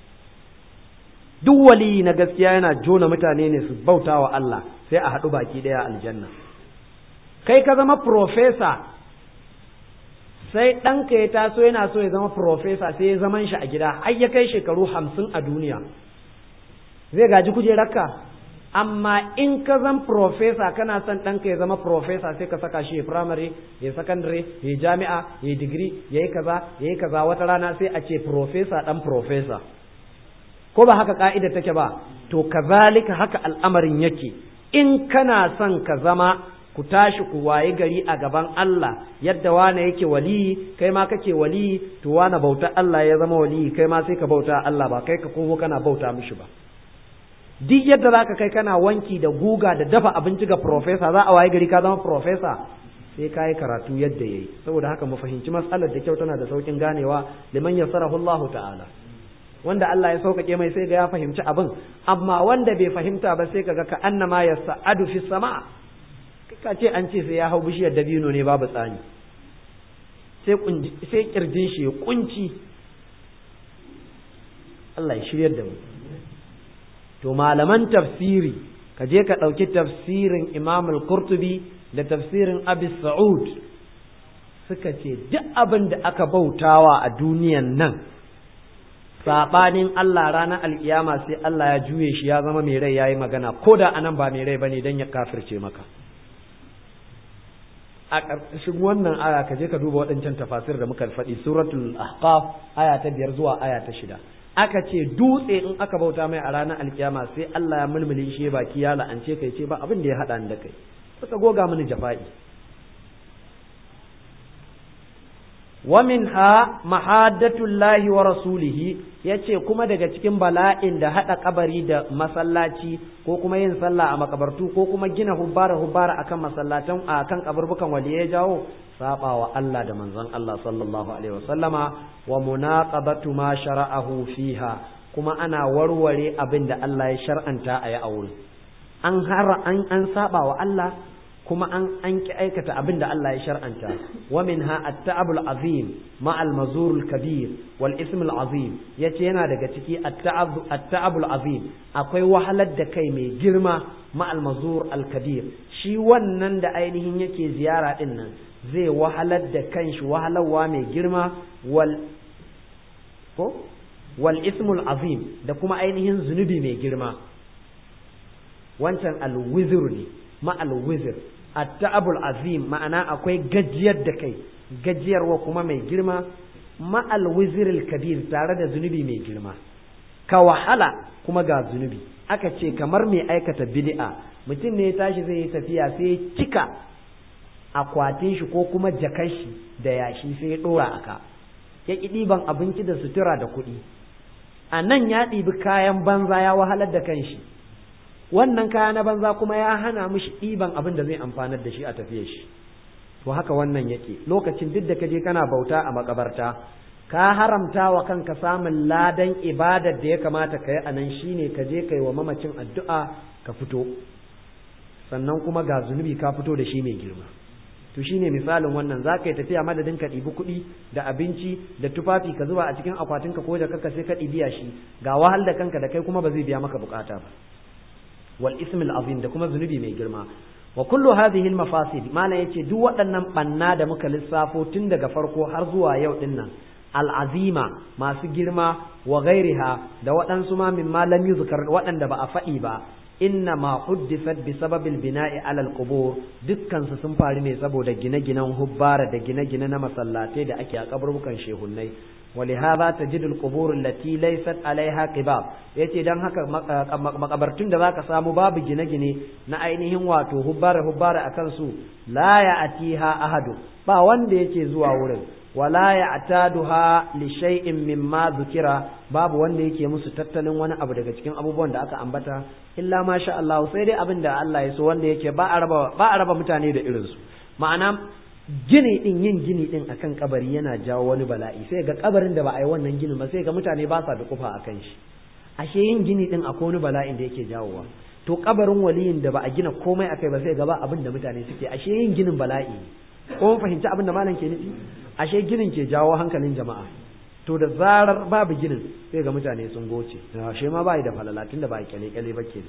duk waliyi na gaskiya yana jona mutane ne su bauta wa Allah sai a haɗu baki ɗaya aljanna kai ka zama profesa sai ɗanka ya taso yana so ya zama profesa sai ya zaman shi a gida har ya kai shekaru hamsin a duniya zai gaji kujerarka amma in ka zan profesa kana son ɗanka ya zama profesa sai ka saka shi ya firamare ya sakandare ya jami'a ya digiri ya yi kaza ya yi kaza wata rana sai a ce profesa ɗan profesa ko ba haka ka'ida take ba to kazalika haka al'amarin yake in kana son ka zama ku tashi ku waye gari a gaban Allah yadda wane yake waliyi kai ma kake waliyi to wane bauta Allah ya zama waliyi kai ma sai ka bauta Allah ba kai ka komo kana bauta mishi ba duk yadda zaka kai kana wanki da guga da dafa abinci ga profesa za a waye gari ka zama profesa sai ka yi karatu yadda yayi saboda haka mu fahimci matsalar da kyau tana da saukin ganewa liman yassarahu Allah ta'ala wanda Allah ya sauƙaƙe mai sai ga ya fahimci abin amma wanda bai fahimta ba sai kaga ka annama ya sa'adu fi sama ka ce an ce sai ya hau bishiyar dabino ne babu tsani sai sai kirjin shi ya kunci Allah ya shiryar da mu to malaman tafsiri ka je ka ɗauki tafsirin Imam al-Qurtubi da tafsirin Abi Sa'ud suka ce duk abin da aka bautawa a duniyan nan saɓanin Allah ranar alkiyama sai Allah ya juye shi ya zama mai rai ya yi magana ko da anan ba mai rai ba ne don ya kafirce maka a ƙarƙashin wannan aya ka je ka duba waɗancan tafasir da muka faɗi suratul ahqaf aya ta biyar zuwa aya ta shida aka ce dutse in aka bauta mai a ranar alkiyama sai Allah ya mulmule shi baki ya la'ance kai ce ba abin da ya haɗa ni da kai suka goga mini jafa'i wa minha mahaddatullahi wa rasulihi yace kuma daga cikin bala'in da hada kabari da masallaci ko kuma yin sallah a makabartu ko kuma gina hubbara hubbara akan masallatan akan kaburbukan waliyai jawo saba wa Allah da manzon Allah sallallahu alaihi wasallama wa munaqabatu ma shara'ahu fiha kuma ana warware abin da Allah ya shar'anta a yi aure an har an an saba wa Allah kuma an an ki aikata abin da Allah ya shar'anta wa minha at-ta'abul azim ma al-mazur al-kabir wal ism al-azim yace yana daga ciki at-ta'abul azim akwai wahalar da kai mai girma ma al-mazur al-kabir shi wannan da ainihin yake ziyara din nan zai wahalar da kanshi wahalarwa mai girma wal ko wal ismul azim da kuma ainihin zunubi mai girma wancan al-wizr ne ma al-wizr at-ta'abul azim ma'ana akwai gajiyar da kai gajiyarwa kuma mai girma ma al-wizr al-kabir tare da zunubi mai girma ka wahala kuma ga zunubi aka ce kamar mai aikata bid'a mutum ne ya tashi zai yi tafiya sai ya cika akwatin shi ko kuma jakan shi da yashi sai ya dora aka ya ki ɗiban abinci da sutura da kuɗi a nan ya ɗibi kayan banza ya wahalar da kanshi wannan kaya na banza kuma ya hana mishi ɗiban abin da zai amfanar da shi a tafiyar shi to haka wannan yake lokacin duk da kaje kana bauta a makabarta ka haramta wa kanka samun ladan ibadar da ya kamata ka yi a nan shine ka je kai wa mamacin addu'a ka fito sannan kuma ga zunubi ka fito da shi mai girma to shine misalin wannan za ka yi tafiya madadin ka ɗibi kuɗi da abinci da tufafi ka zuba a cikin akwatinka ko da kanka sai ka ɗibiya shi ga wahal da kanka da kai kuma ba zai biya maka bukata ba wal ismil azim da kuma zunubi mai girma wa kullu hadhihi al mafasid malam yace duk waɗannan banna da muka lissafo tun daga farko har zuwa yau din nan al azima masu girma wa ghairiha da waɗansu ma min lam yuzkar waɗanda ba a faɗi ba inna ma huddisat bi sababil bina'i ala al qubur dukkan su sun faru ne saboda gine-ginen hubbara da gine-gine na masallatai da ake a kaburbukan shehunnai ولهذا تجد القبور التي ليست عليها قباب yace dan haka makabartun da zaka samu babu gine-gine na ainihin wato hubbara hubbara akan su la ya'tiha ahadu ba wanda yake zuwa wurin wala ya'taduha li shay'in mimma dhukira babu wanda yake musu tattalin wani abu daga cikin abubuwan da aka ambata illa ma sha Allah sai dai abin da Allah ya so wanda yake ba a raba ba a raba mutane da irin su ma'ana gini din yin gini din akan kabari yana jawo wani bala'i sai ga kabarin da ba a yi wannan ginin ba sai ga mutane ba sa da kufa akan shi ashe yin gini din akwai wani bala'in da yake jawowa to kabarin waliyin da ba a gina komai akai ba sai ga ba abin da mutane suke ashe yin ginin bala'i ko mun fahimci abin da malam ke nufi ashe ginin ke jawo hankalin jama'a to da zarar babu ginin sai ga mutane sun goce ashe ma bai da falala tunda ba kyale kyale ba ke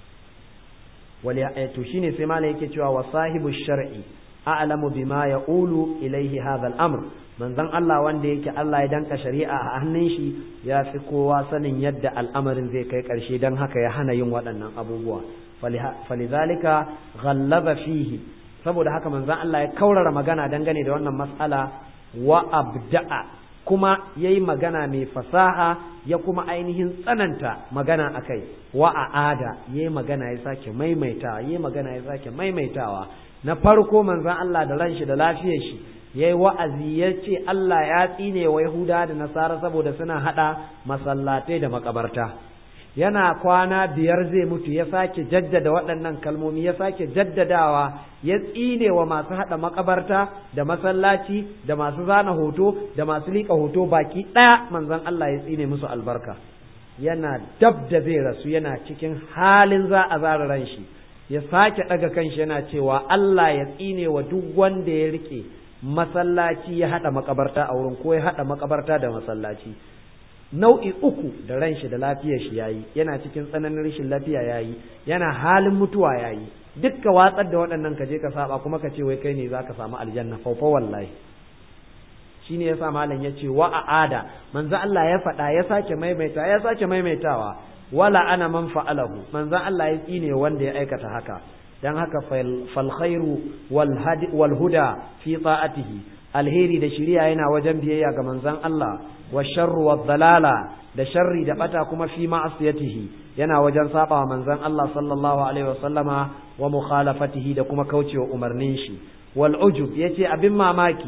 wali to shine sai malam yake cewa wa sahibu shar'i a'lamu bima yaqulu ilayhi hadha al-amr manzon Allah wanda yake Allah ya danka shari'a a hannun shi ya fi kowa sanin yadda al'amarin zai kai karshe dan haka ya hana yin waɗannan abubuwa falizalika ghallaba fihi saboda haka manzon Allah ya kaurara magana dangane da wannan mas'ala wa abda'a kuma yayi magana mai fasaha ya kuma ainihin tsananta magana akai wa a'ada yayi magana ya sake maimaitawa yayi magana ya sake maimaitawa na farko manzon Allah da ranshi da lafiyar shi yayi wa'azi ya ce Allah ya tsine wa Yahuda da Nasara saboda suna hada masallatai da makabarta yana kwana biyar zai mutu ya sake jaddada waɗannan kalmomi ya sake jaddadawa ya tsine wa masu hada makabarta da masallaci da masu zana hoto da masu liƙa hoto baki ɗaya manzon Allah ya tsine musu albarka yana dab da zai rasu yana cikin halin za a zara ran shi ya sake ɗaga kanshi yana cewa Allah ya tsine wa duk wanda ya rike masallaci ya haɗa makabarta a wurin ko ya haɗa makabarta da masallaci nau'i uku da ran shi da lafiyar shi yayi yana cikin tsananin rashin lafiya yayi yana halin mutuwa yayi dukka watsar da waɗannan ka je ka saba kuma ka ce wai kai ne zaka samu aljanna faufa wallahi shine yasa malam ya ce wa a'ada manzo Allah ya faɗa ya sake maimaita ya sake maimaitawa wala ana man fa'alahu manzo Allah ya tsine wanda ya aikata haka dan haka fal khairu wal huda fi ta'atihi alheri da shiriya yana wajen biyayya ga manzon Allah wa sharru wa dalala da sharri da bata kuma fi ma'asiyatihi yana wajen saba wa manzon Allah sallallahu alaihi wa sallama wa mukhalafatihi da kuma kaucewa umarnin shi wal ujub yace abin mamaki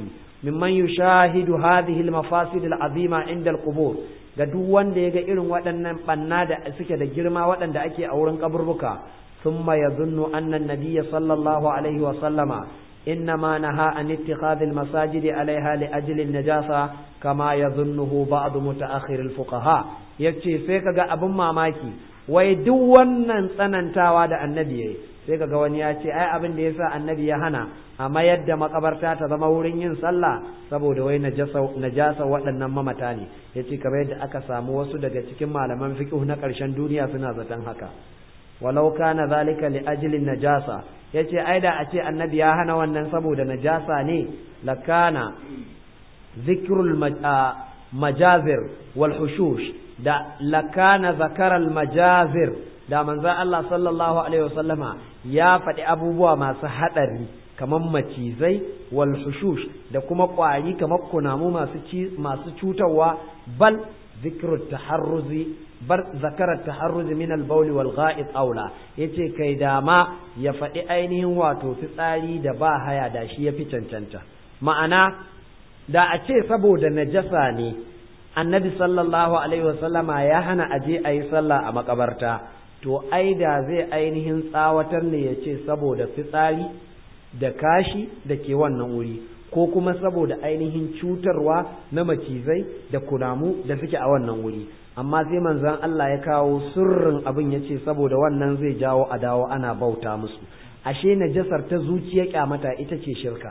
mimman yushahidu hadhihi al-mafasid al-azima inda al-qubur ga duk wanda ya ga irin waɗannan banna da suke da girma waɗanda ake a wurin kaburbuka thumma yadhunnu anna an-nabiyya sallallahu alaihi wa sallama إنما نهى عن اتخاذ المساجد عليها لأجل النجاسة كما يظنه بعض متأخر الفقهاء yace sai kaga abin mamaki wai duk wannan tsanantawa da annabi yayi sai kaga wani ya ce ai abin da yasa annabi ya hana a mayar da makabarta ta zama wurin yin sallah saboda wai najasa najasa waɗannan mamata ne yace kamar yadda aka samu wasu daga cikin malaman fiqh na ƙarshen duniya suna zaton haka walau kana zalika li ajli najasa yace ai da a ce annabi ya hana wannan saboda najasa ne lakana zikrul majazir wal hushush da lakana zakaral majazir da manzo Allah sallallahu alaihi wasallama ya faɗi abubuwa masu haɗari kamar macizai wal hushush da kuma ƙwari kamar kunamu masu masu cutarwa bal zikrut taharruzi bar zakarar taharruzi min al-bawl wal gha'id aula yace kai dama ya faɗi ainihin wato fitsari da ba haya da shi yafi cancanta ma'ana da a ce saboda najasa ne annabi sallallahu alaihi wasallama ya hana aje a yi sallah a makabarta to ai da zai ainihin tsawatar ne ya ce saboda fitsari da kashi da ke wannan wuri ko kuma saboda ainihin cutarwa na macizai da kunamu da suke a wannan wuri amma sai manzon Allah ya kawo sirrin abin ya ce saboda wannan zai jawo a dawo ana bauta musu ashe najasar ta zuciya kyamata ita ce shirka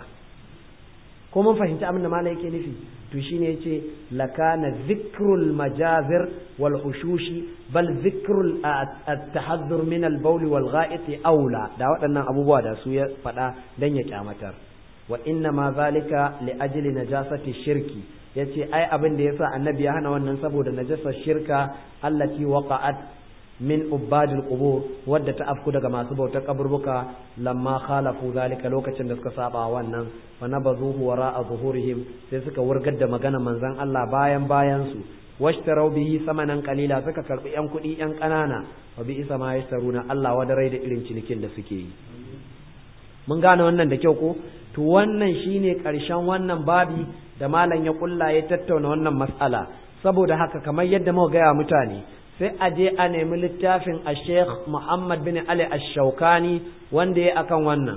ko mun fahimci abin da malam yake nufi to shine yace lakana zikrul majazir wal hushushi bal zikrul at-tahaddur min al-bawl wal gha'it aula da waɗannan abubuwa da su ya faɗa dan ya kyamatar wa inna ma zalika li ajli najasati shirki yace ai abin da yasa annabi ya hana wannan saboda najasar shirka allati waqa'at min ubadil qubur wadda ta afku daga masu bautar kaburbuka lamma khalafu zalika lokacin da suka saba wannan fa nabazuhu wara'a zuhurihim sai suka wurgar da magana manzon Allah bayan bayan su washtarau bihi samanan qalila suka karbi yan kuɗi yan ƙanana wa bi isa ma yashtaruna Allah wadarai da irin cinikin da suke yi mun gane wannan da kyau ko to wannan shine ƙarshen wannan babi da malam ya kulla ya tattauna wannan mas'ala saboda haka kamar yadda muka gaya mutane sai a je a nemi littafin a sheikh muhammad bin ali ash-shaukani wanda ya akan wannan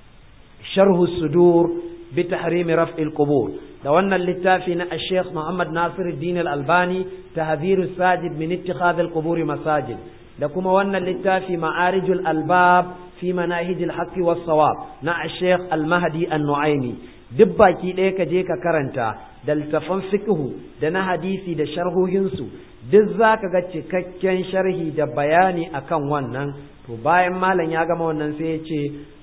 sharhu sudur bi tahrimi raf'il qubur da wannan littafi na sheikh muhammad nasiruddin al-albani tahdhirus sajid min ittikhadh al-qubur masajid da kuma wannan littafi ma'arijul albab fi manahijil haqqi was sawab na sheikh al-mahdi an-nu'aimi duk baki ɗaya ka je ka karanta da littafan fiqhu da na hadisi da sharhohinsu duk za ka ga cikakken sharhi da bayani akan wannan to bayan malam ya gama wannan sai ya ce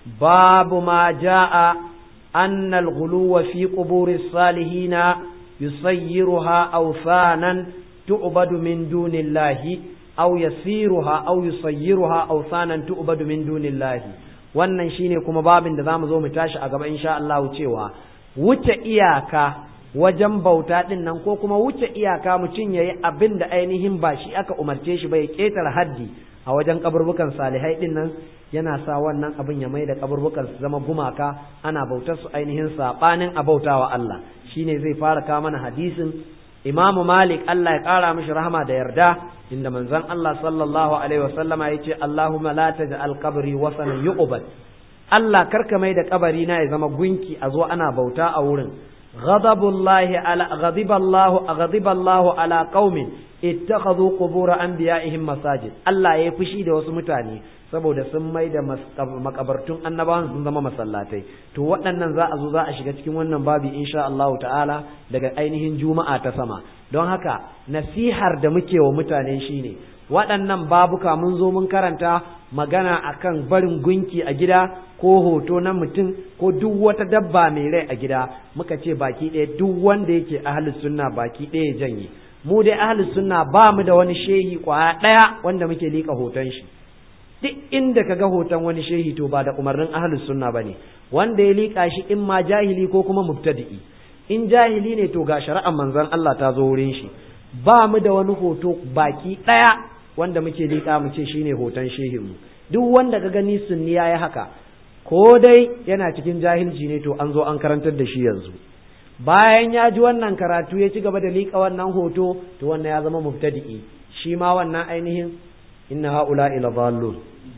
babu ma ja'a anna al-ghuluwa fi quburi salihina yusayyiruha awsanan tu'badu min dunillahi aw yasiruha aw yusayyiruha awsanan tu'badu min dunillahi wannan shine kuma babin da zamu zo mu tashi a gaba insha Allah cewa wuce iyaka wajen bauta din nan ko kuma wuce iyaka mutum yayi abin da ainihin ba shi aka umarce shi ba ya ketare haddi a wajen kaburbukan salihai din nan yana sa wannan abin ya mai da kaburbukan su zama gumaka ana bautar su ainihin sabanin a bautawa Allah shine zai fara kawo mana hadisin Imam Malik Allah ya kara mishi rahama da yarda inda manzon Allah sallallahu alaihi wasallama yace Allahumma la taj'al qabri wasanan yu'bad Allah karka mai da kabari na ya zama gunki a zo ana bauta a wurin ghadabullahi ala ghadiballahu ghadiballahu ala qaumin ittakhadhu qubur anbiya'ihim masajid Allah ya fushi da wasu mutane saboda sun mai da makabartun annabawan sun zama masallatai to waɗannan za a zo za a shiga cikin wannan babi insha Allah ta'ala daga ainihin juma'a ta sama don haka nasihar da muke wa mutane shine waɗannan babuka mun zo mun karanta magana akan barin gunki a gida ko hoto na mutum ko duk wata dabba mai rai a gida muka ce baki ɗaya duk wanda yake ahlus sunna baki ɗaya ya janye mu dai ahlus sunna ba mu da wani shehi kwaya ɗaya wanda muke liƙa hoton shi duk inda ka ga hoton wani shehi to ba da umarnin ahlus sunna bane wanda ya liƙa shi in ma jahili ko kuma mubtadi'i in jahili ne to ga shari'ar manzon Allah ta zo wurin shi ba mu da wani hoto baki ɗaya wanda muke liƙa mu ce shine hoton shehin mu duk wanda ka gani sunni yayi haka ko dai yana cikin jahilci ne to an zo an karantar da shi yanzu bayan ya ji wannan karatu ya ci gaba da liƙa wannan hoto to wannan ya zama mubtadi'i shi ma wannan ainihin inna haula ila dhallun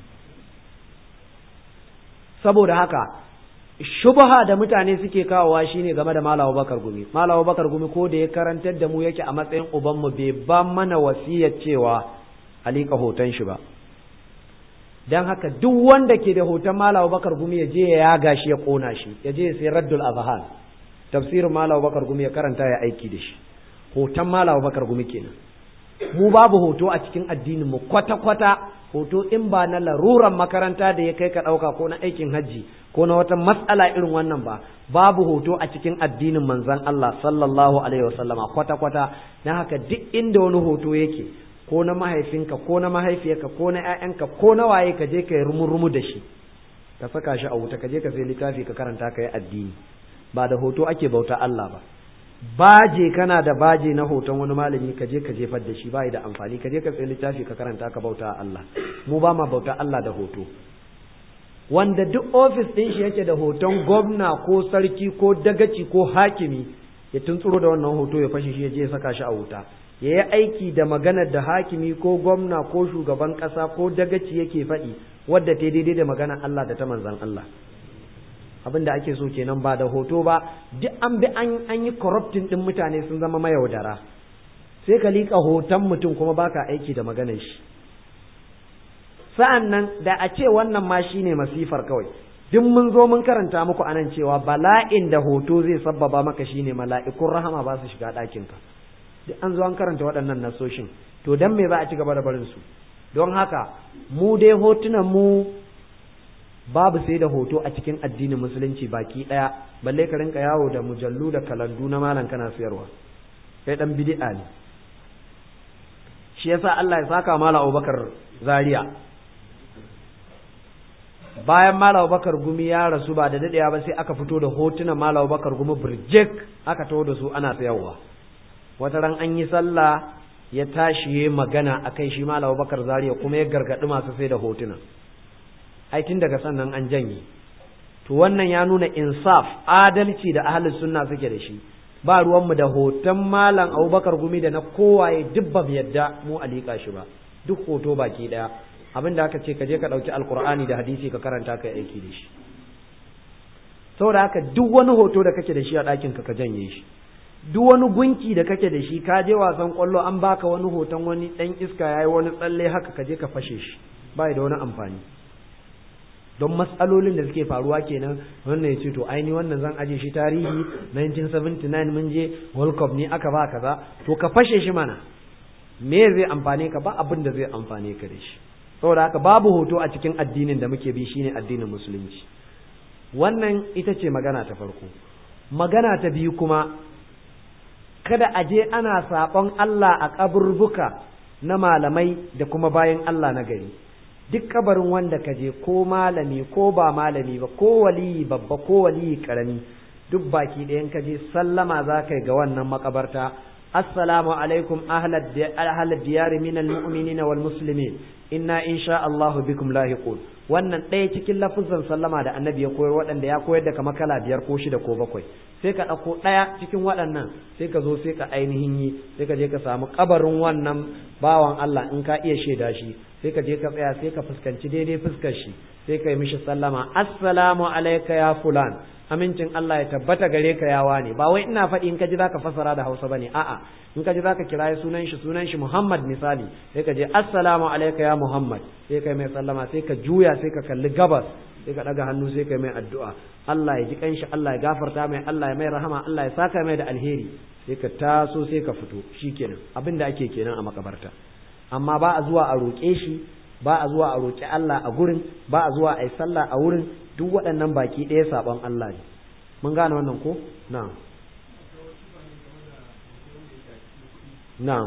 saboda haka shubha da mutane suke kawowa shine game da Malam Bakar Gumi Malam Bakar Gumi ko da ya karantar da mu yake a matsayin uban mu bai ba mana wasiyar cewa alika hoton shi ba dan haka duk wanda ke da hoton Malam Bakar Gumi ya je ya yaga shi ya kona shi ya je ya sai Raddul Azhan tafsirin Malam Bakar Gumi ya karanta ya aiki da shi hoton Malam Bakar Gumi kenan mu babu hoto a cikin addinin mu kwata kwata hoto in ba na laruran makaranta da ya kai ka ɗauka ko na aikin hajji ko na wata matsala irin wannan ba babu hoto a cikin addinin manzon Allah sallallahu alaihi wasallama kwata kwata na haka duk inda wani hoto yake ko na mahaifinka ko na mahaifiyarka ko na ƴaƴanka ko na waye ka je ka yi rumu da shi ka saka shi a wuta ka je ka sai littafi ka karanta ka yi addini ba da hoto ake bauta Allah ba baje kana da baje na hoton wani malami ka je ka jefar da shi bai da amfani ka je ka tsaye littafi ka karanta ka bauta Allah mu ba ma bauta Allah da hoto wanda duk ofis din shi yake da hoton gwamna ko sarki ko dagaci ko hakimi ya tuntsuro da wannan hoto ya fashe shi ya je ya saka shi a wuta ya yi aiki da maganar da hakimi ko gwamna ko shugaban ƙasa ko dagaci yake faɗi wadda ta daidai da maganar Allah da ta manzan Allah abin da ake so kenan ba da hoto ba duk an bi an yi corrupting din mutane sun zama mayaudara sai ka liƙa hoton mutum kuma baka aiki da maganar shi sa'an nan da a ce wannan ma shine masifar kawai duk mun zo mun karanta muku anan cewa bala'in da hoto zai sabbaba maka shine mala'ikun rahama ba su shiga ɗakinka duk an zo an karanta waɗannan nasoshin to dan me za a ci gaba da barin su don haka mu dai hotunan mu babu sai da hoto a cikin addinin musulunci baki ɗaya balle ka rinka yawo da mujallu da kalandu na malam kana sayarwa kai dan bid'a ne shi yasa Allah ya saka mala Abubakar Zaria bayan mala Abubakar gumi ya rasu ba da dadewa ba sai aka fito da hotunan mala Abubakar gumi burjek aka taho da su ana sayarwa wata ran an yi sallah ya tashi magana akai shi mala Abubakar Zaria kuma ya gargadi masu sai da hotunan ai tun daga sannan an janye to wannan ya nuna insaf adalci da ahlus sunna suke da shi ba ruwanmu da hoton malam abubakar gumi da na kowaye duk ba yadda mu alika shi ba duk hoto baki daya abin da aka ce ka je ka ɗauki alkur'ani da hadisi ka karanta ka aiki da shi saboda haka duk wani hoto da kake da shi a ɗakin ka ka janye shi duk wani gunki da kake da shi ka je wasan kwallo an baka wani hoton wani ɗan iska yayi wani tsalle haka ka je ka fashe shi ba da wani amfani don matsalolin da suke faruwa kenan wannan ya ce to aini wannan zan aje shi tarihi 1979 mun je world cup ne aka ba kaza to ka fashe shi mana me zai amfane ka ba abin da zai amfane ka da shi saboda haka babu hoto a cikin addinin da muke bi shine addinin musulunci wannan ita ce magana ta farko magana ta biyu kuma kada a je ana saɓon Allah a kaburbuka na malamai da kuma bayan Allah na gari duk kabarin wanda ka je ko malami ko ba malami ba ko waliyi babba ko waliyi karami duk baki ɗayan ka je sallama za ka yi ga wannan makabarta assalamu alaikum ahlal diyari min almu'minin wal muslimin inna insha Allahu bikum lahiqun wannan ɗaya cikin lafuzan sallama da annabi ya koyar waɗanda ya koyar da kama kala biyar ko shida ko bakwai sai ka ɗauko ɗaya cikin waɗannan sai ka zo sai ka ainihin yi sai ka je ka samu kabarin wannan bawan Allah in ka iya shaida shi sai ka je ka tsaya sai ka fuskanci daidai fuskar shi sai ka yi mishi sallama assalamu alayka ya fulan amincin Allah ya tabbata gare ka ya wane ba wai ina faɗi in ka ji zaka fasara da Hausa bane a'a in ka ji zaka kira sunan shi sunan shi Muhammad misali sai ka je assalamu alayka ya Muhammad sai ka mai sallama sai ka juya sai ka kalli gabas sai ka daga hannu sai ka mai addu'a Allah ya ji kanshi Allah ya gafarta mai Allah ya mai rahama Allah ya saka mai da alheri sai ka taso sai ka fito shikenan abin da ake kenan a makabarta amma ba a zuwa a roƙe shi ba a zuwa a roƙi Allah a gurin ba a zuwa a yi sallah a wurin duk waɗannan baki ɗaya saɓon Allah ne mun gane wannan ko na'am na'am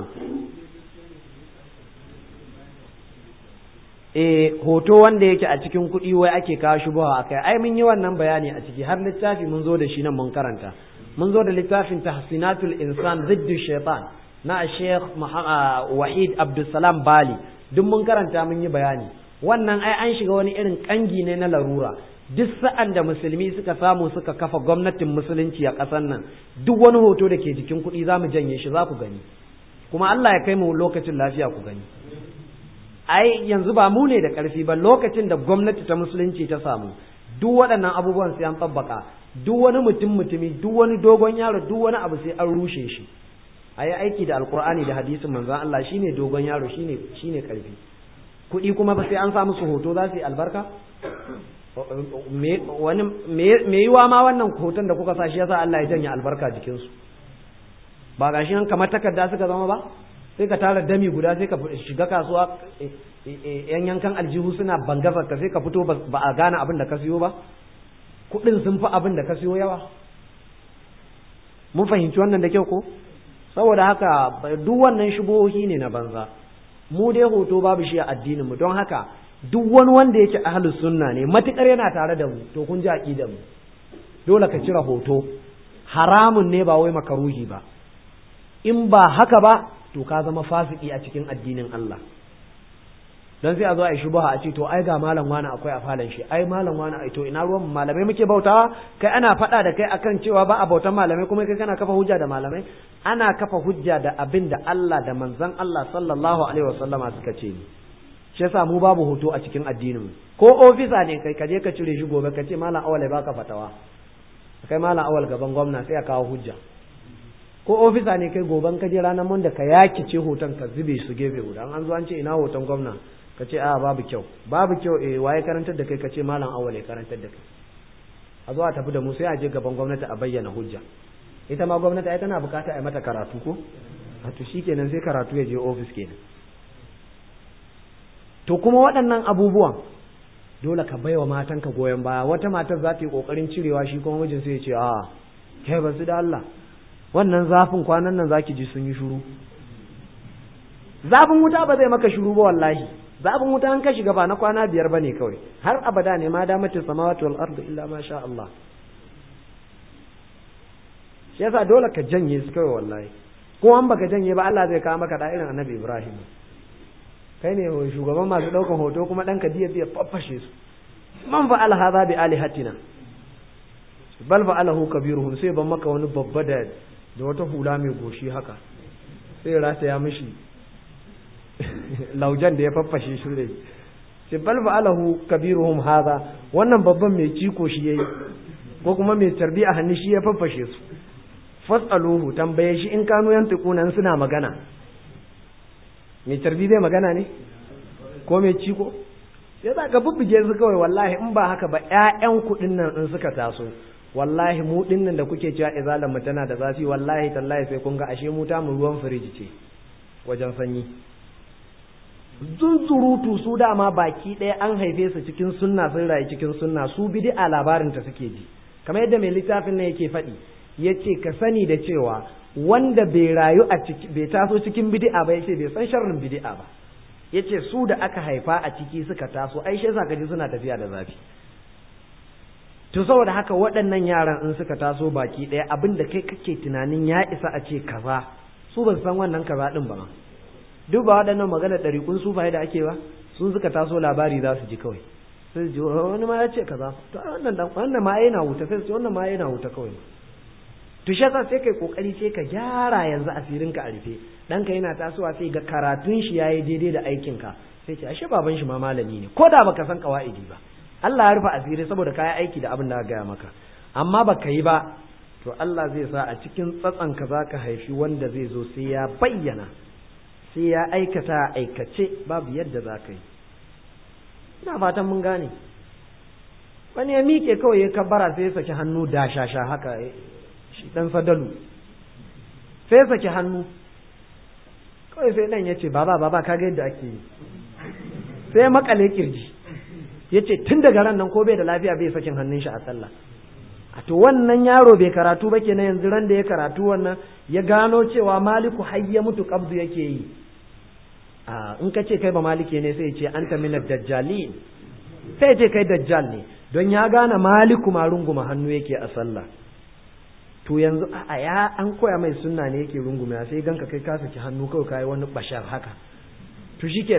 eh hoto wanda yake a cikin kuɗi wai ake kawo shubawa akai ai mun yi wannan bayani a ciki har littafi mun zo da shi nan mun karanta mun zo da littafin tahsinatul insan ziddu shaitan na Sheikh Wahid Abdulsalam Bali duk mun karanta mun yi bayani wannan ai an shiga wani irin kangi ne na larura duk sa'an da musulmi suka samu suka kafa gwamnatin musulunci a ƙasar nan duk wani hoto da ke jikin kuɗi za mu janye shi za ku gani kuma Allah ya kai mu lokacin lafiya ku gani ai yanzu ba mu ne da ƙarfi ba lokacin da gwamnati ta musulunci ta samu duk waɗannan abubuwan sai an tsabbaka duk wani mutum mutumi duk wani dogon yaro duk wani abu sai an rushe shi a yi aiki da alkur'ani da hadisin manzon Allah shine dogon yaro shine shine ƙarfi kuɗi kuma ba sai an sa musu hoto za su yi albarka wani me yiwa ma wannan hoton da kuka sa shi yasa Allah ya janye albarka jikinsu ba gashi nan kamar takarda suka zama ba sai ka tara dami guda sai ka shiga kasuwa yan yankan aljihu suna bangazar ka sai ka fito ba a gane abin da ka siyo ba kuɗin sun fi abin da ka siyo yawa mun fahimci wannan da kyau ko saboda haka duk wannan shubohi ne na banza mu dai hoto babu shi a addinin mu don haka duk wani wanda yake ahlus sunna ne matukar yana tare da mu to kun ji aqidar mu dole ka cire hoto haramun ne ba wai makaruhi ba in ba haka ba to ka zama fasiki a cikin addinin Allah dan sai a zo a yi shubaha a ce to ai ga malam wani akwai a falon shi ai malam wani ai to ina ruwan malamai muke bautawa kai ana faɗa da kai akan cewa ba a bautan malamai kuma kai kana kafa hujja da malamai ana kafa hujja da abin da Allah da manzon Allah sallallahu alaihi wasallama suka ce ni shi yasa mu babu hoto a cikin addinin mu ko ofisa ne kai kaje ka cire shi gobe ka ce malam awal ya baka fatawa kai malam awal gaban gwamna sai ya kawo hujja ko ofisa ne kai goban ka je ranar mun da ka yakice hoton ka zube su gefe guda an zo an ce ina hoton gwamna ka ce a babu kyau babu kyau eh waye karantar da kai ka ce malam awal ya karantar da kai a zo a tafi da mu sai a je gaban gwamnati a bayyana hujja ita ma gwamnati ai tana bukata a yi mata karatu ko a to shikenan sai karatu ya je ofis kenan to kuma waɗannan abubuwan dole ka baiwa matanka goyon baya wata matar za ta yi kokarin cirewa shi kuma mijin sai ya ce a kai ba su da Allah wannan zafin kwanan nan zaki ji sun yi shuru zafin wuta ba zai maka shuru ba wallahi zafin wuta an ka shiga ba na kwana biyar bane kawai har abada ne ma damatin samawati wal ardu illa ma sha Allah shi yasa dole ka janye su kawai wallahi ko an baka janye ba Allah zai kawo maka da irin annabi Ibrahim kai ne shugaban masu ɗaukan hoto kuma ɗan ka diya biya faffashe su man fa'al hadha bi alihatina bal fa'alahu kabiruhum sai ban maka wani babba da da wata hula mai goshi haka sai rata ya mishi laujan da ya faffashe shi ne sai bal fa'alahu kabiruhum hadha wannan babban mai ciko shi yayi ko kuma mai tarbi a hannu shi ya faffashe su fasaluhu tambaye shi in kanu yantiquna suna magana mai tarbi zai magana ne ko mai ciko sai za ka bubbuge su kawai wallahi in ba haka ba ƴaƴan kuɗin nan in suka taso wallahi mu nan da kuke cewa izalan mu tana da zafi wallahi tallahi sai kun ga ashe mu ta mu ruwan firiji ce wajen sanyi zunzurutu su dama baki ɗaya an haife su cikin sunna sun rayu cikin sunna su bid'a labarin ta suke ji kamar yadda mai littafin nan yake faɗi yace ka sani da cewa wanda bai rayu a ciki bai taso cikin bid'a ba yace bai san sharrin bid'a ba yace su da aka haifa a ciki suka taso ai shi yasa kaji suna tafiya da zafi to saboda haka waɗannan yaran in suka taso baki ɗaya abin da kai kake tunanin ya isa a ce kaza su ban san wannan kaza din ba duk ba waɗannan magana ɗariƙun sufaye da ake ba sun suka taso labari za su ji kawai sai ji wani ma ya ce kaza to wannan dan wannan ma yana wuta sai su wannan ma yana wuta kawai to shi yasa sai kai kokari sai ka gyara yanzu asirin ka a rufe ɗanka yana tasowa sai ga karatun shi yayi daidai da aikin ka sai ce ashe baban shi ma malami ne ko da baka san kawaidi ba Allah ya rufe asiri saboda kayi aiki da abin da aka gaya maka amma baka yi ba to Allah zai sa a cikin tsatsan ka zaka haifi wanda zai zo sai ya bayyana sai ya aikata aikace babu yadda za ka yi ina fatan mun gane wani ya miƙe kawai ya kabbara sai ya saki hannu da shasha haka shi dan sadalu sai ya saki hannu kawai sai dan ya ce baba baba kaga yadda ake yi sai ya makale kirji ya ce tun daga ran nan ko bai da lafiya bai sakin hannun shi a sallah a to wannan yaro bai karatu ba kenan yanzu ran da ya karatu wannan ya gano cewa maliku har ya mutu kabdu yake yi a in ka ce kai ba malike ne sai ce anta minad dajjalin sai ce kai dajjal ne don ya gane maliku ma runguma hannu yake a sallah to yanzu a ya an koya mai sunna ne yake runguma sai ganka kai ka saki hannu kawai kai wani bashar haka to shikenan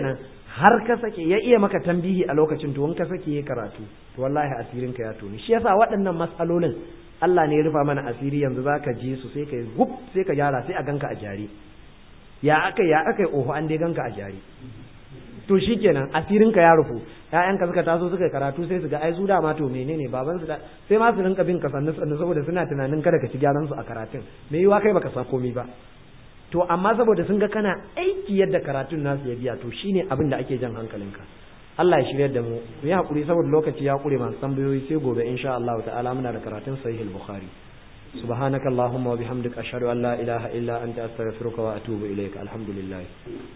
har ka sake ya iya maka tambihi a lokacin to in ka sake ya karatu to wallahi asirin ka ya toni shi yasa waɗannan matsalolin Allah ne ya rufa mana asiri yanzu zaka ji su sai ka gub sai ka gyara sai a ganka a jari ya aka ya aka oho an dai ganka a jari to shikenan asirin ka ya rufu ƴaƴanka suka taso suka karatu sai su ga ai su dama to menene baban su da sai ma su rinka bin ka sannu sannu saboda suna tunanin kada ka ci gyaran su a karatun me yiwa kai baka san komai ba to amma saboda sun ga kana aiki yadda karatun nasu ya biya to shine abin da ake jan hankalinka Allah ya shiryar da mu ku yi hakuri saboda lokaci ya kure masu tambayoyi sai gobe insha Allah ta'ala muna da karatun sahih al-bukhari subhanakallahumma wa bihamdika ashhadu an la ilaha illa anta astaghfiruka wa atubu ilaik alhamdulillah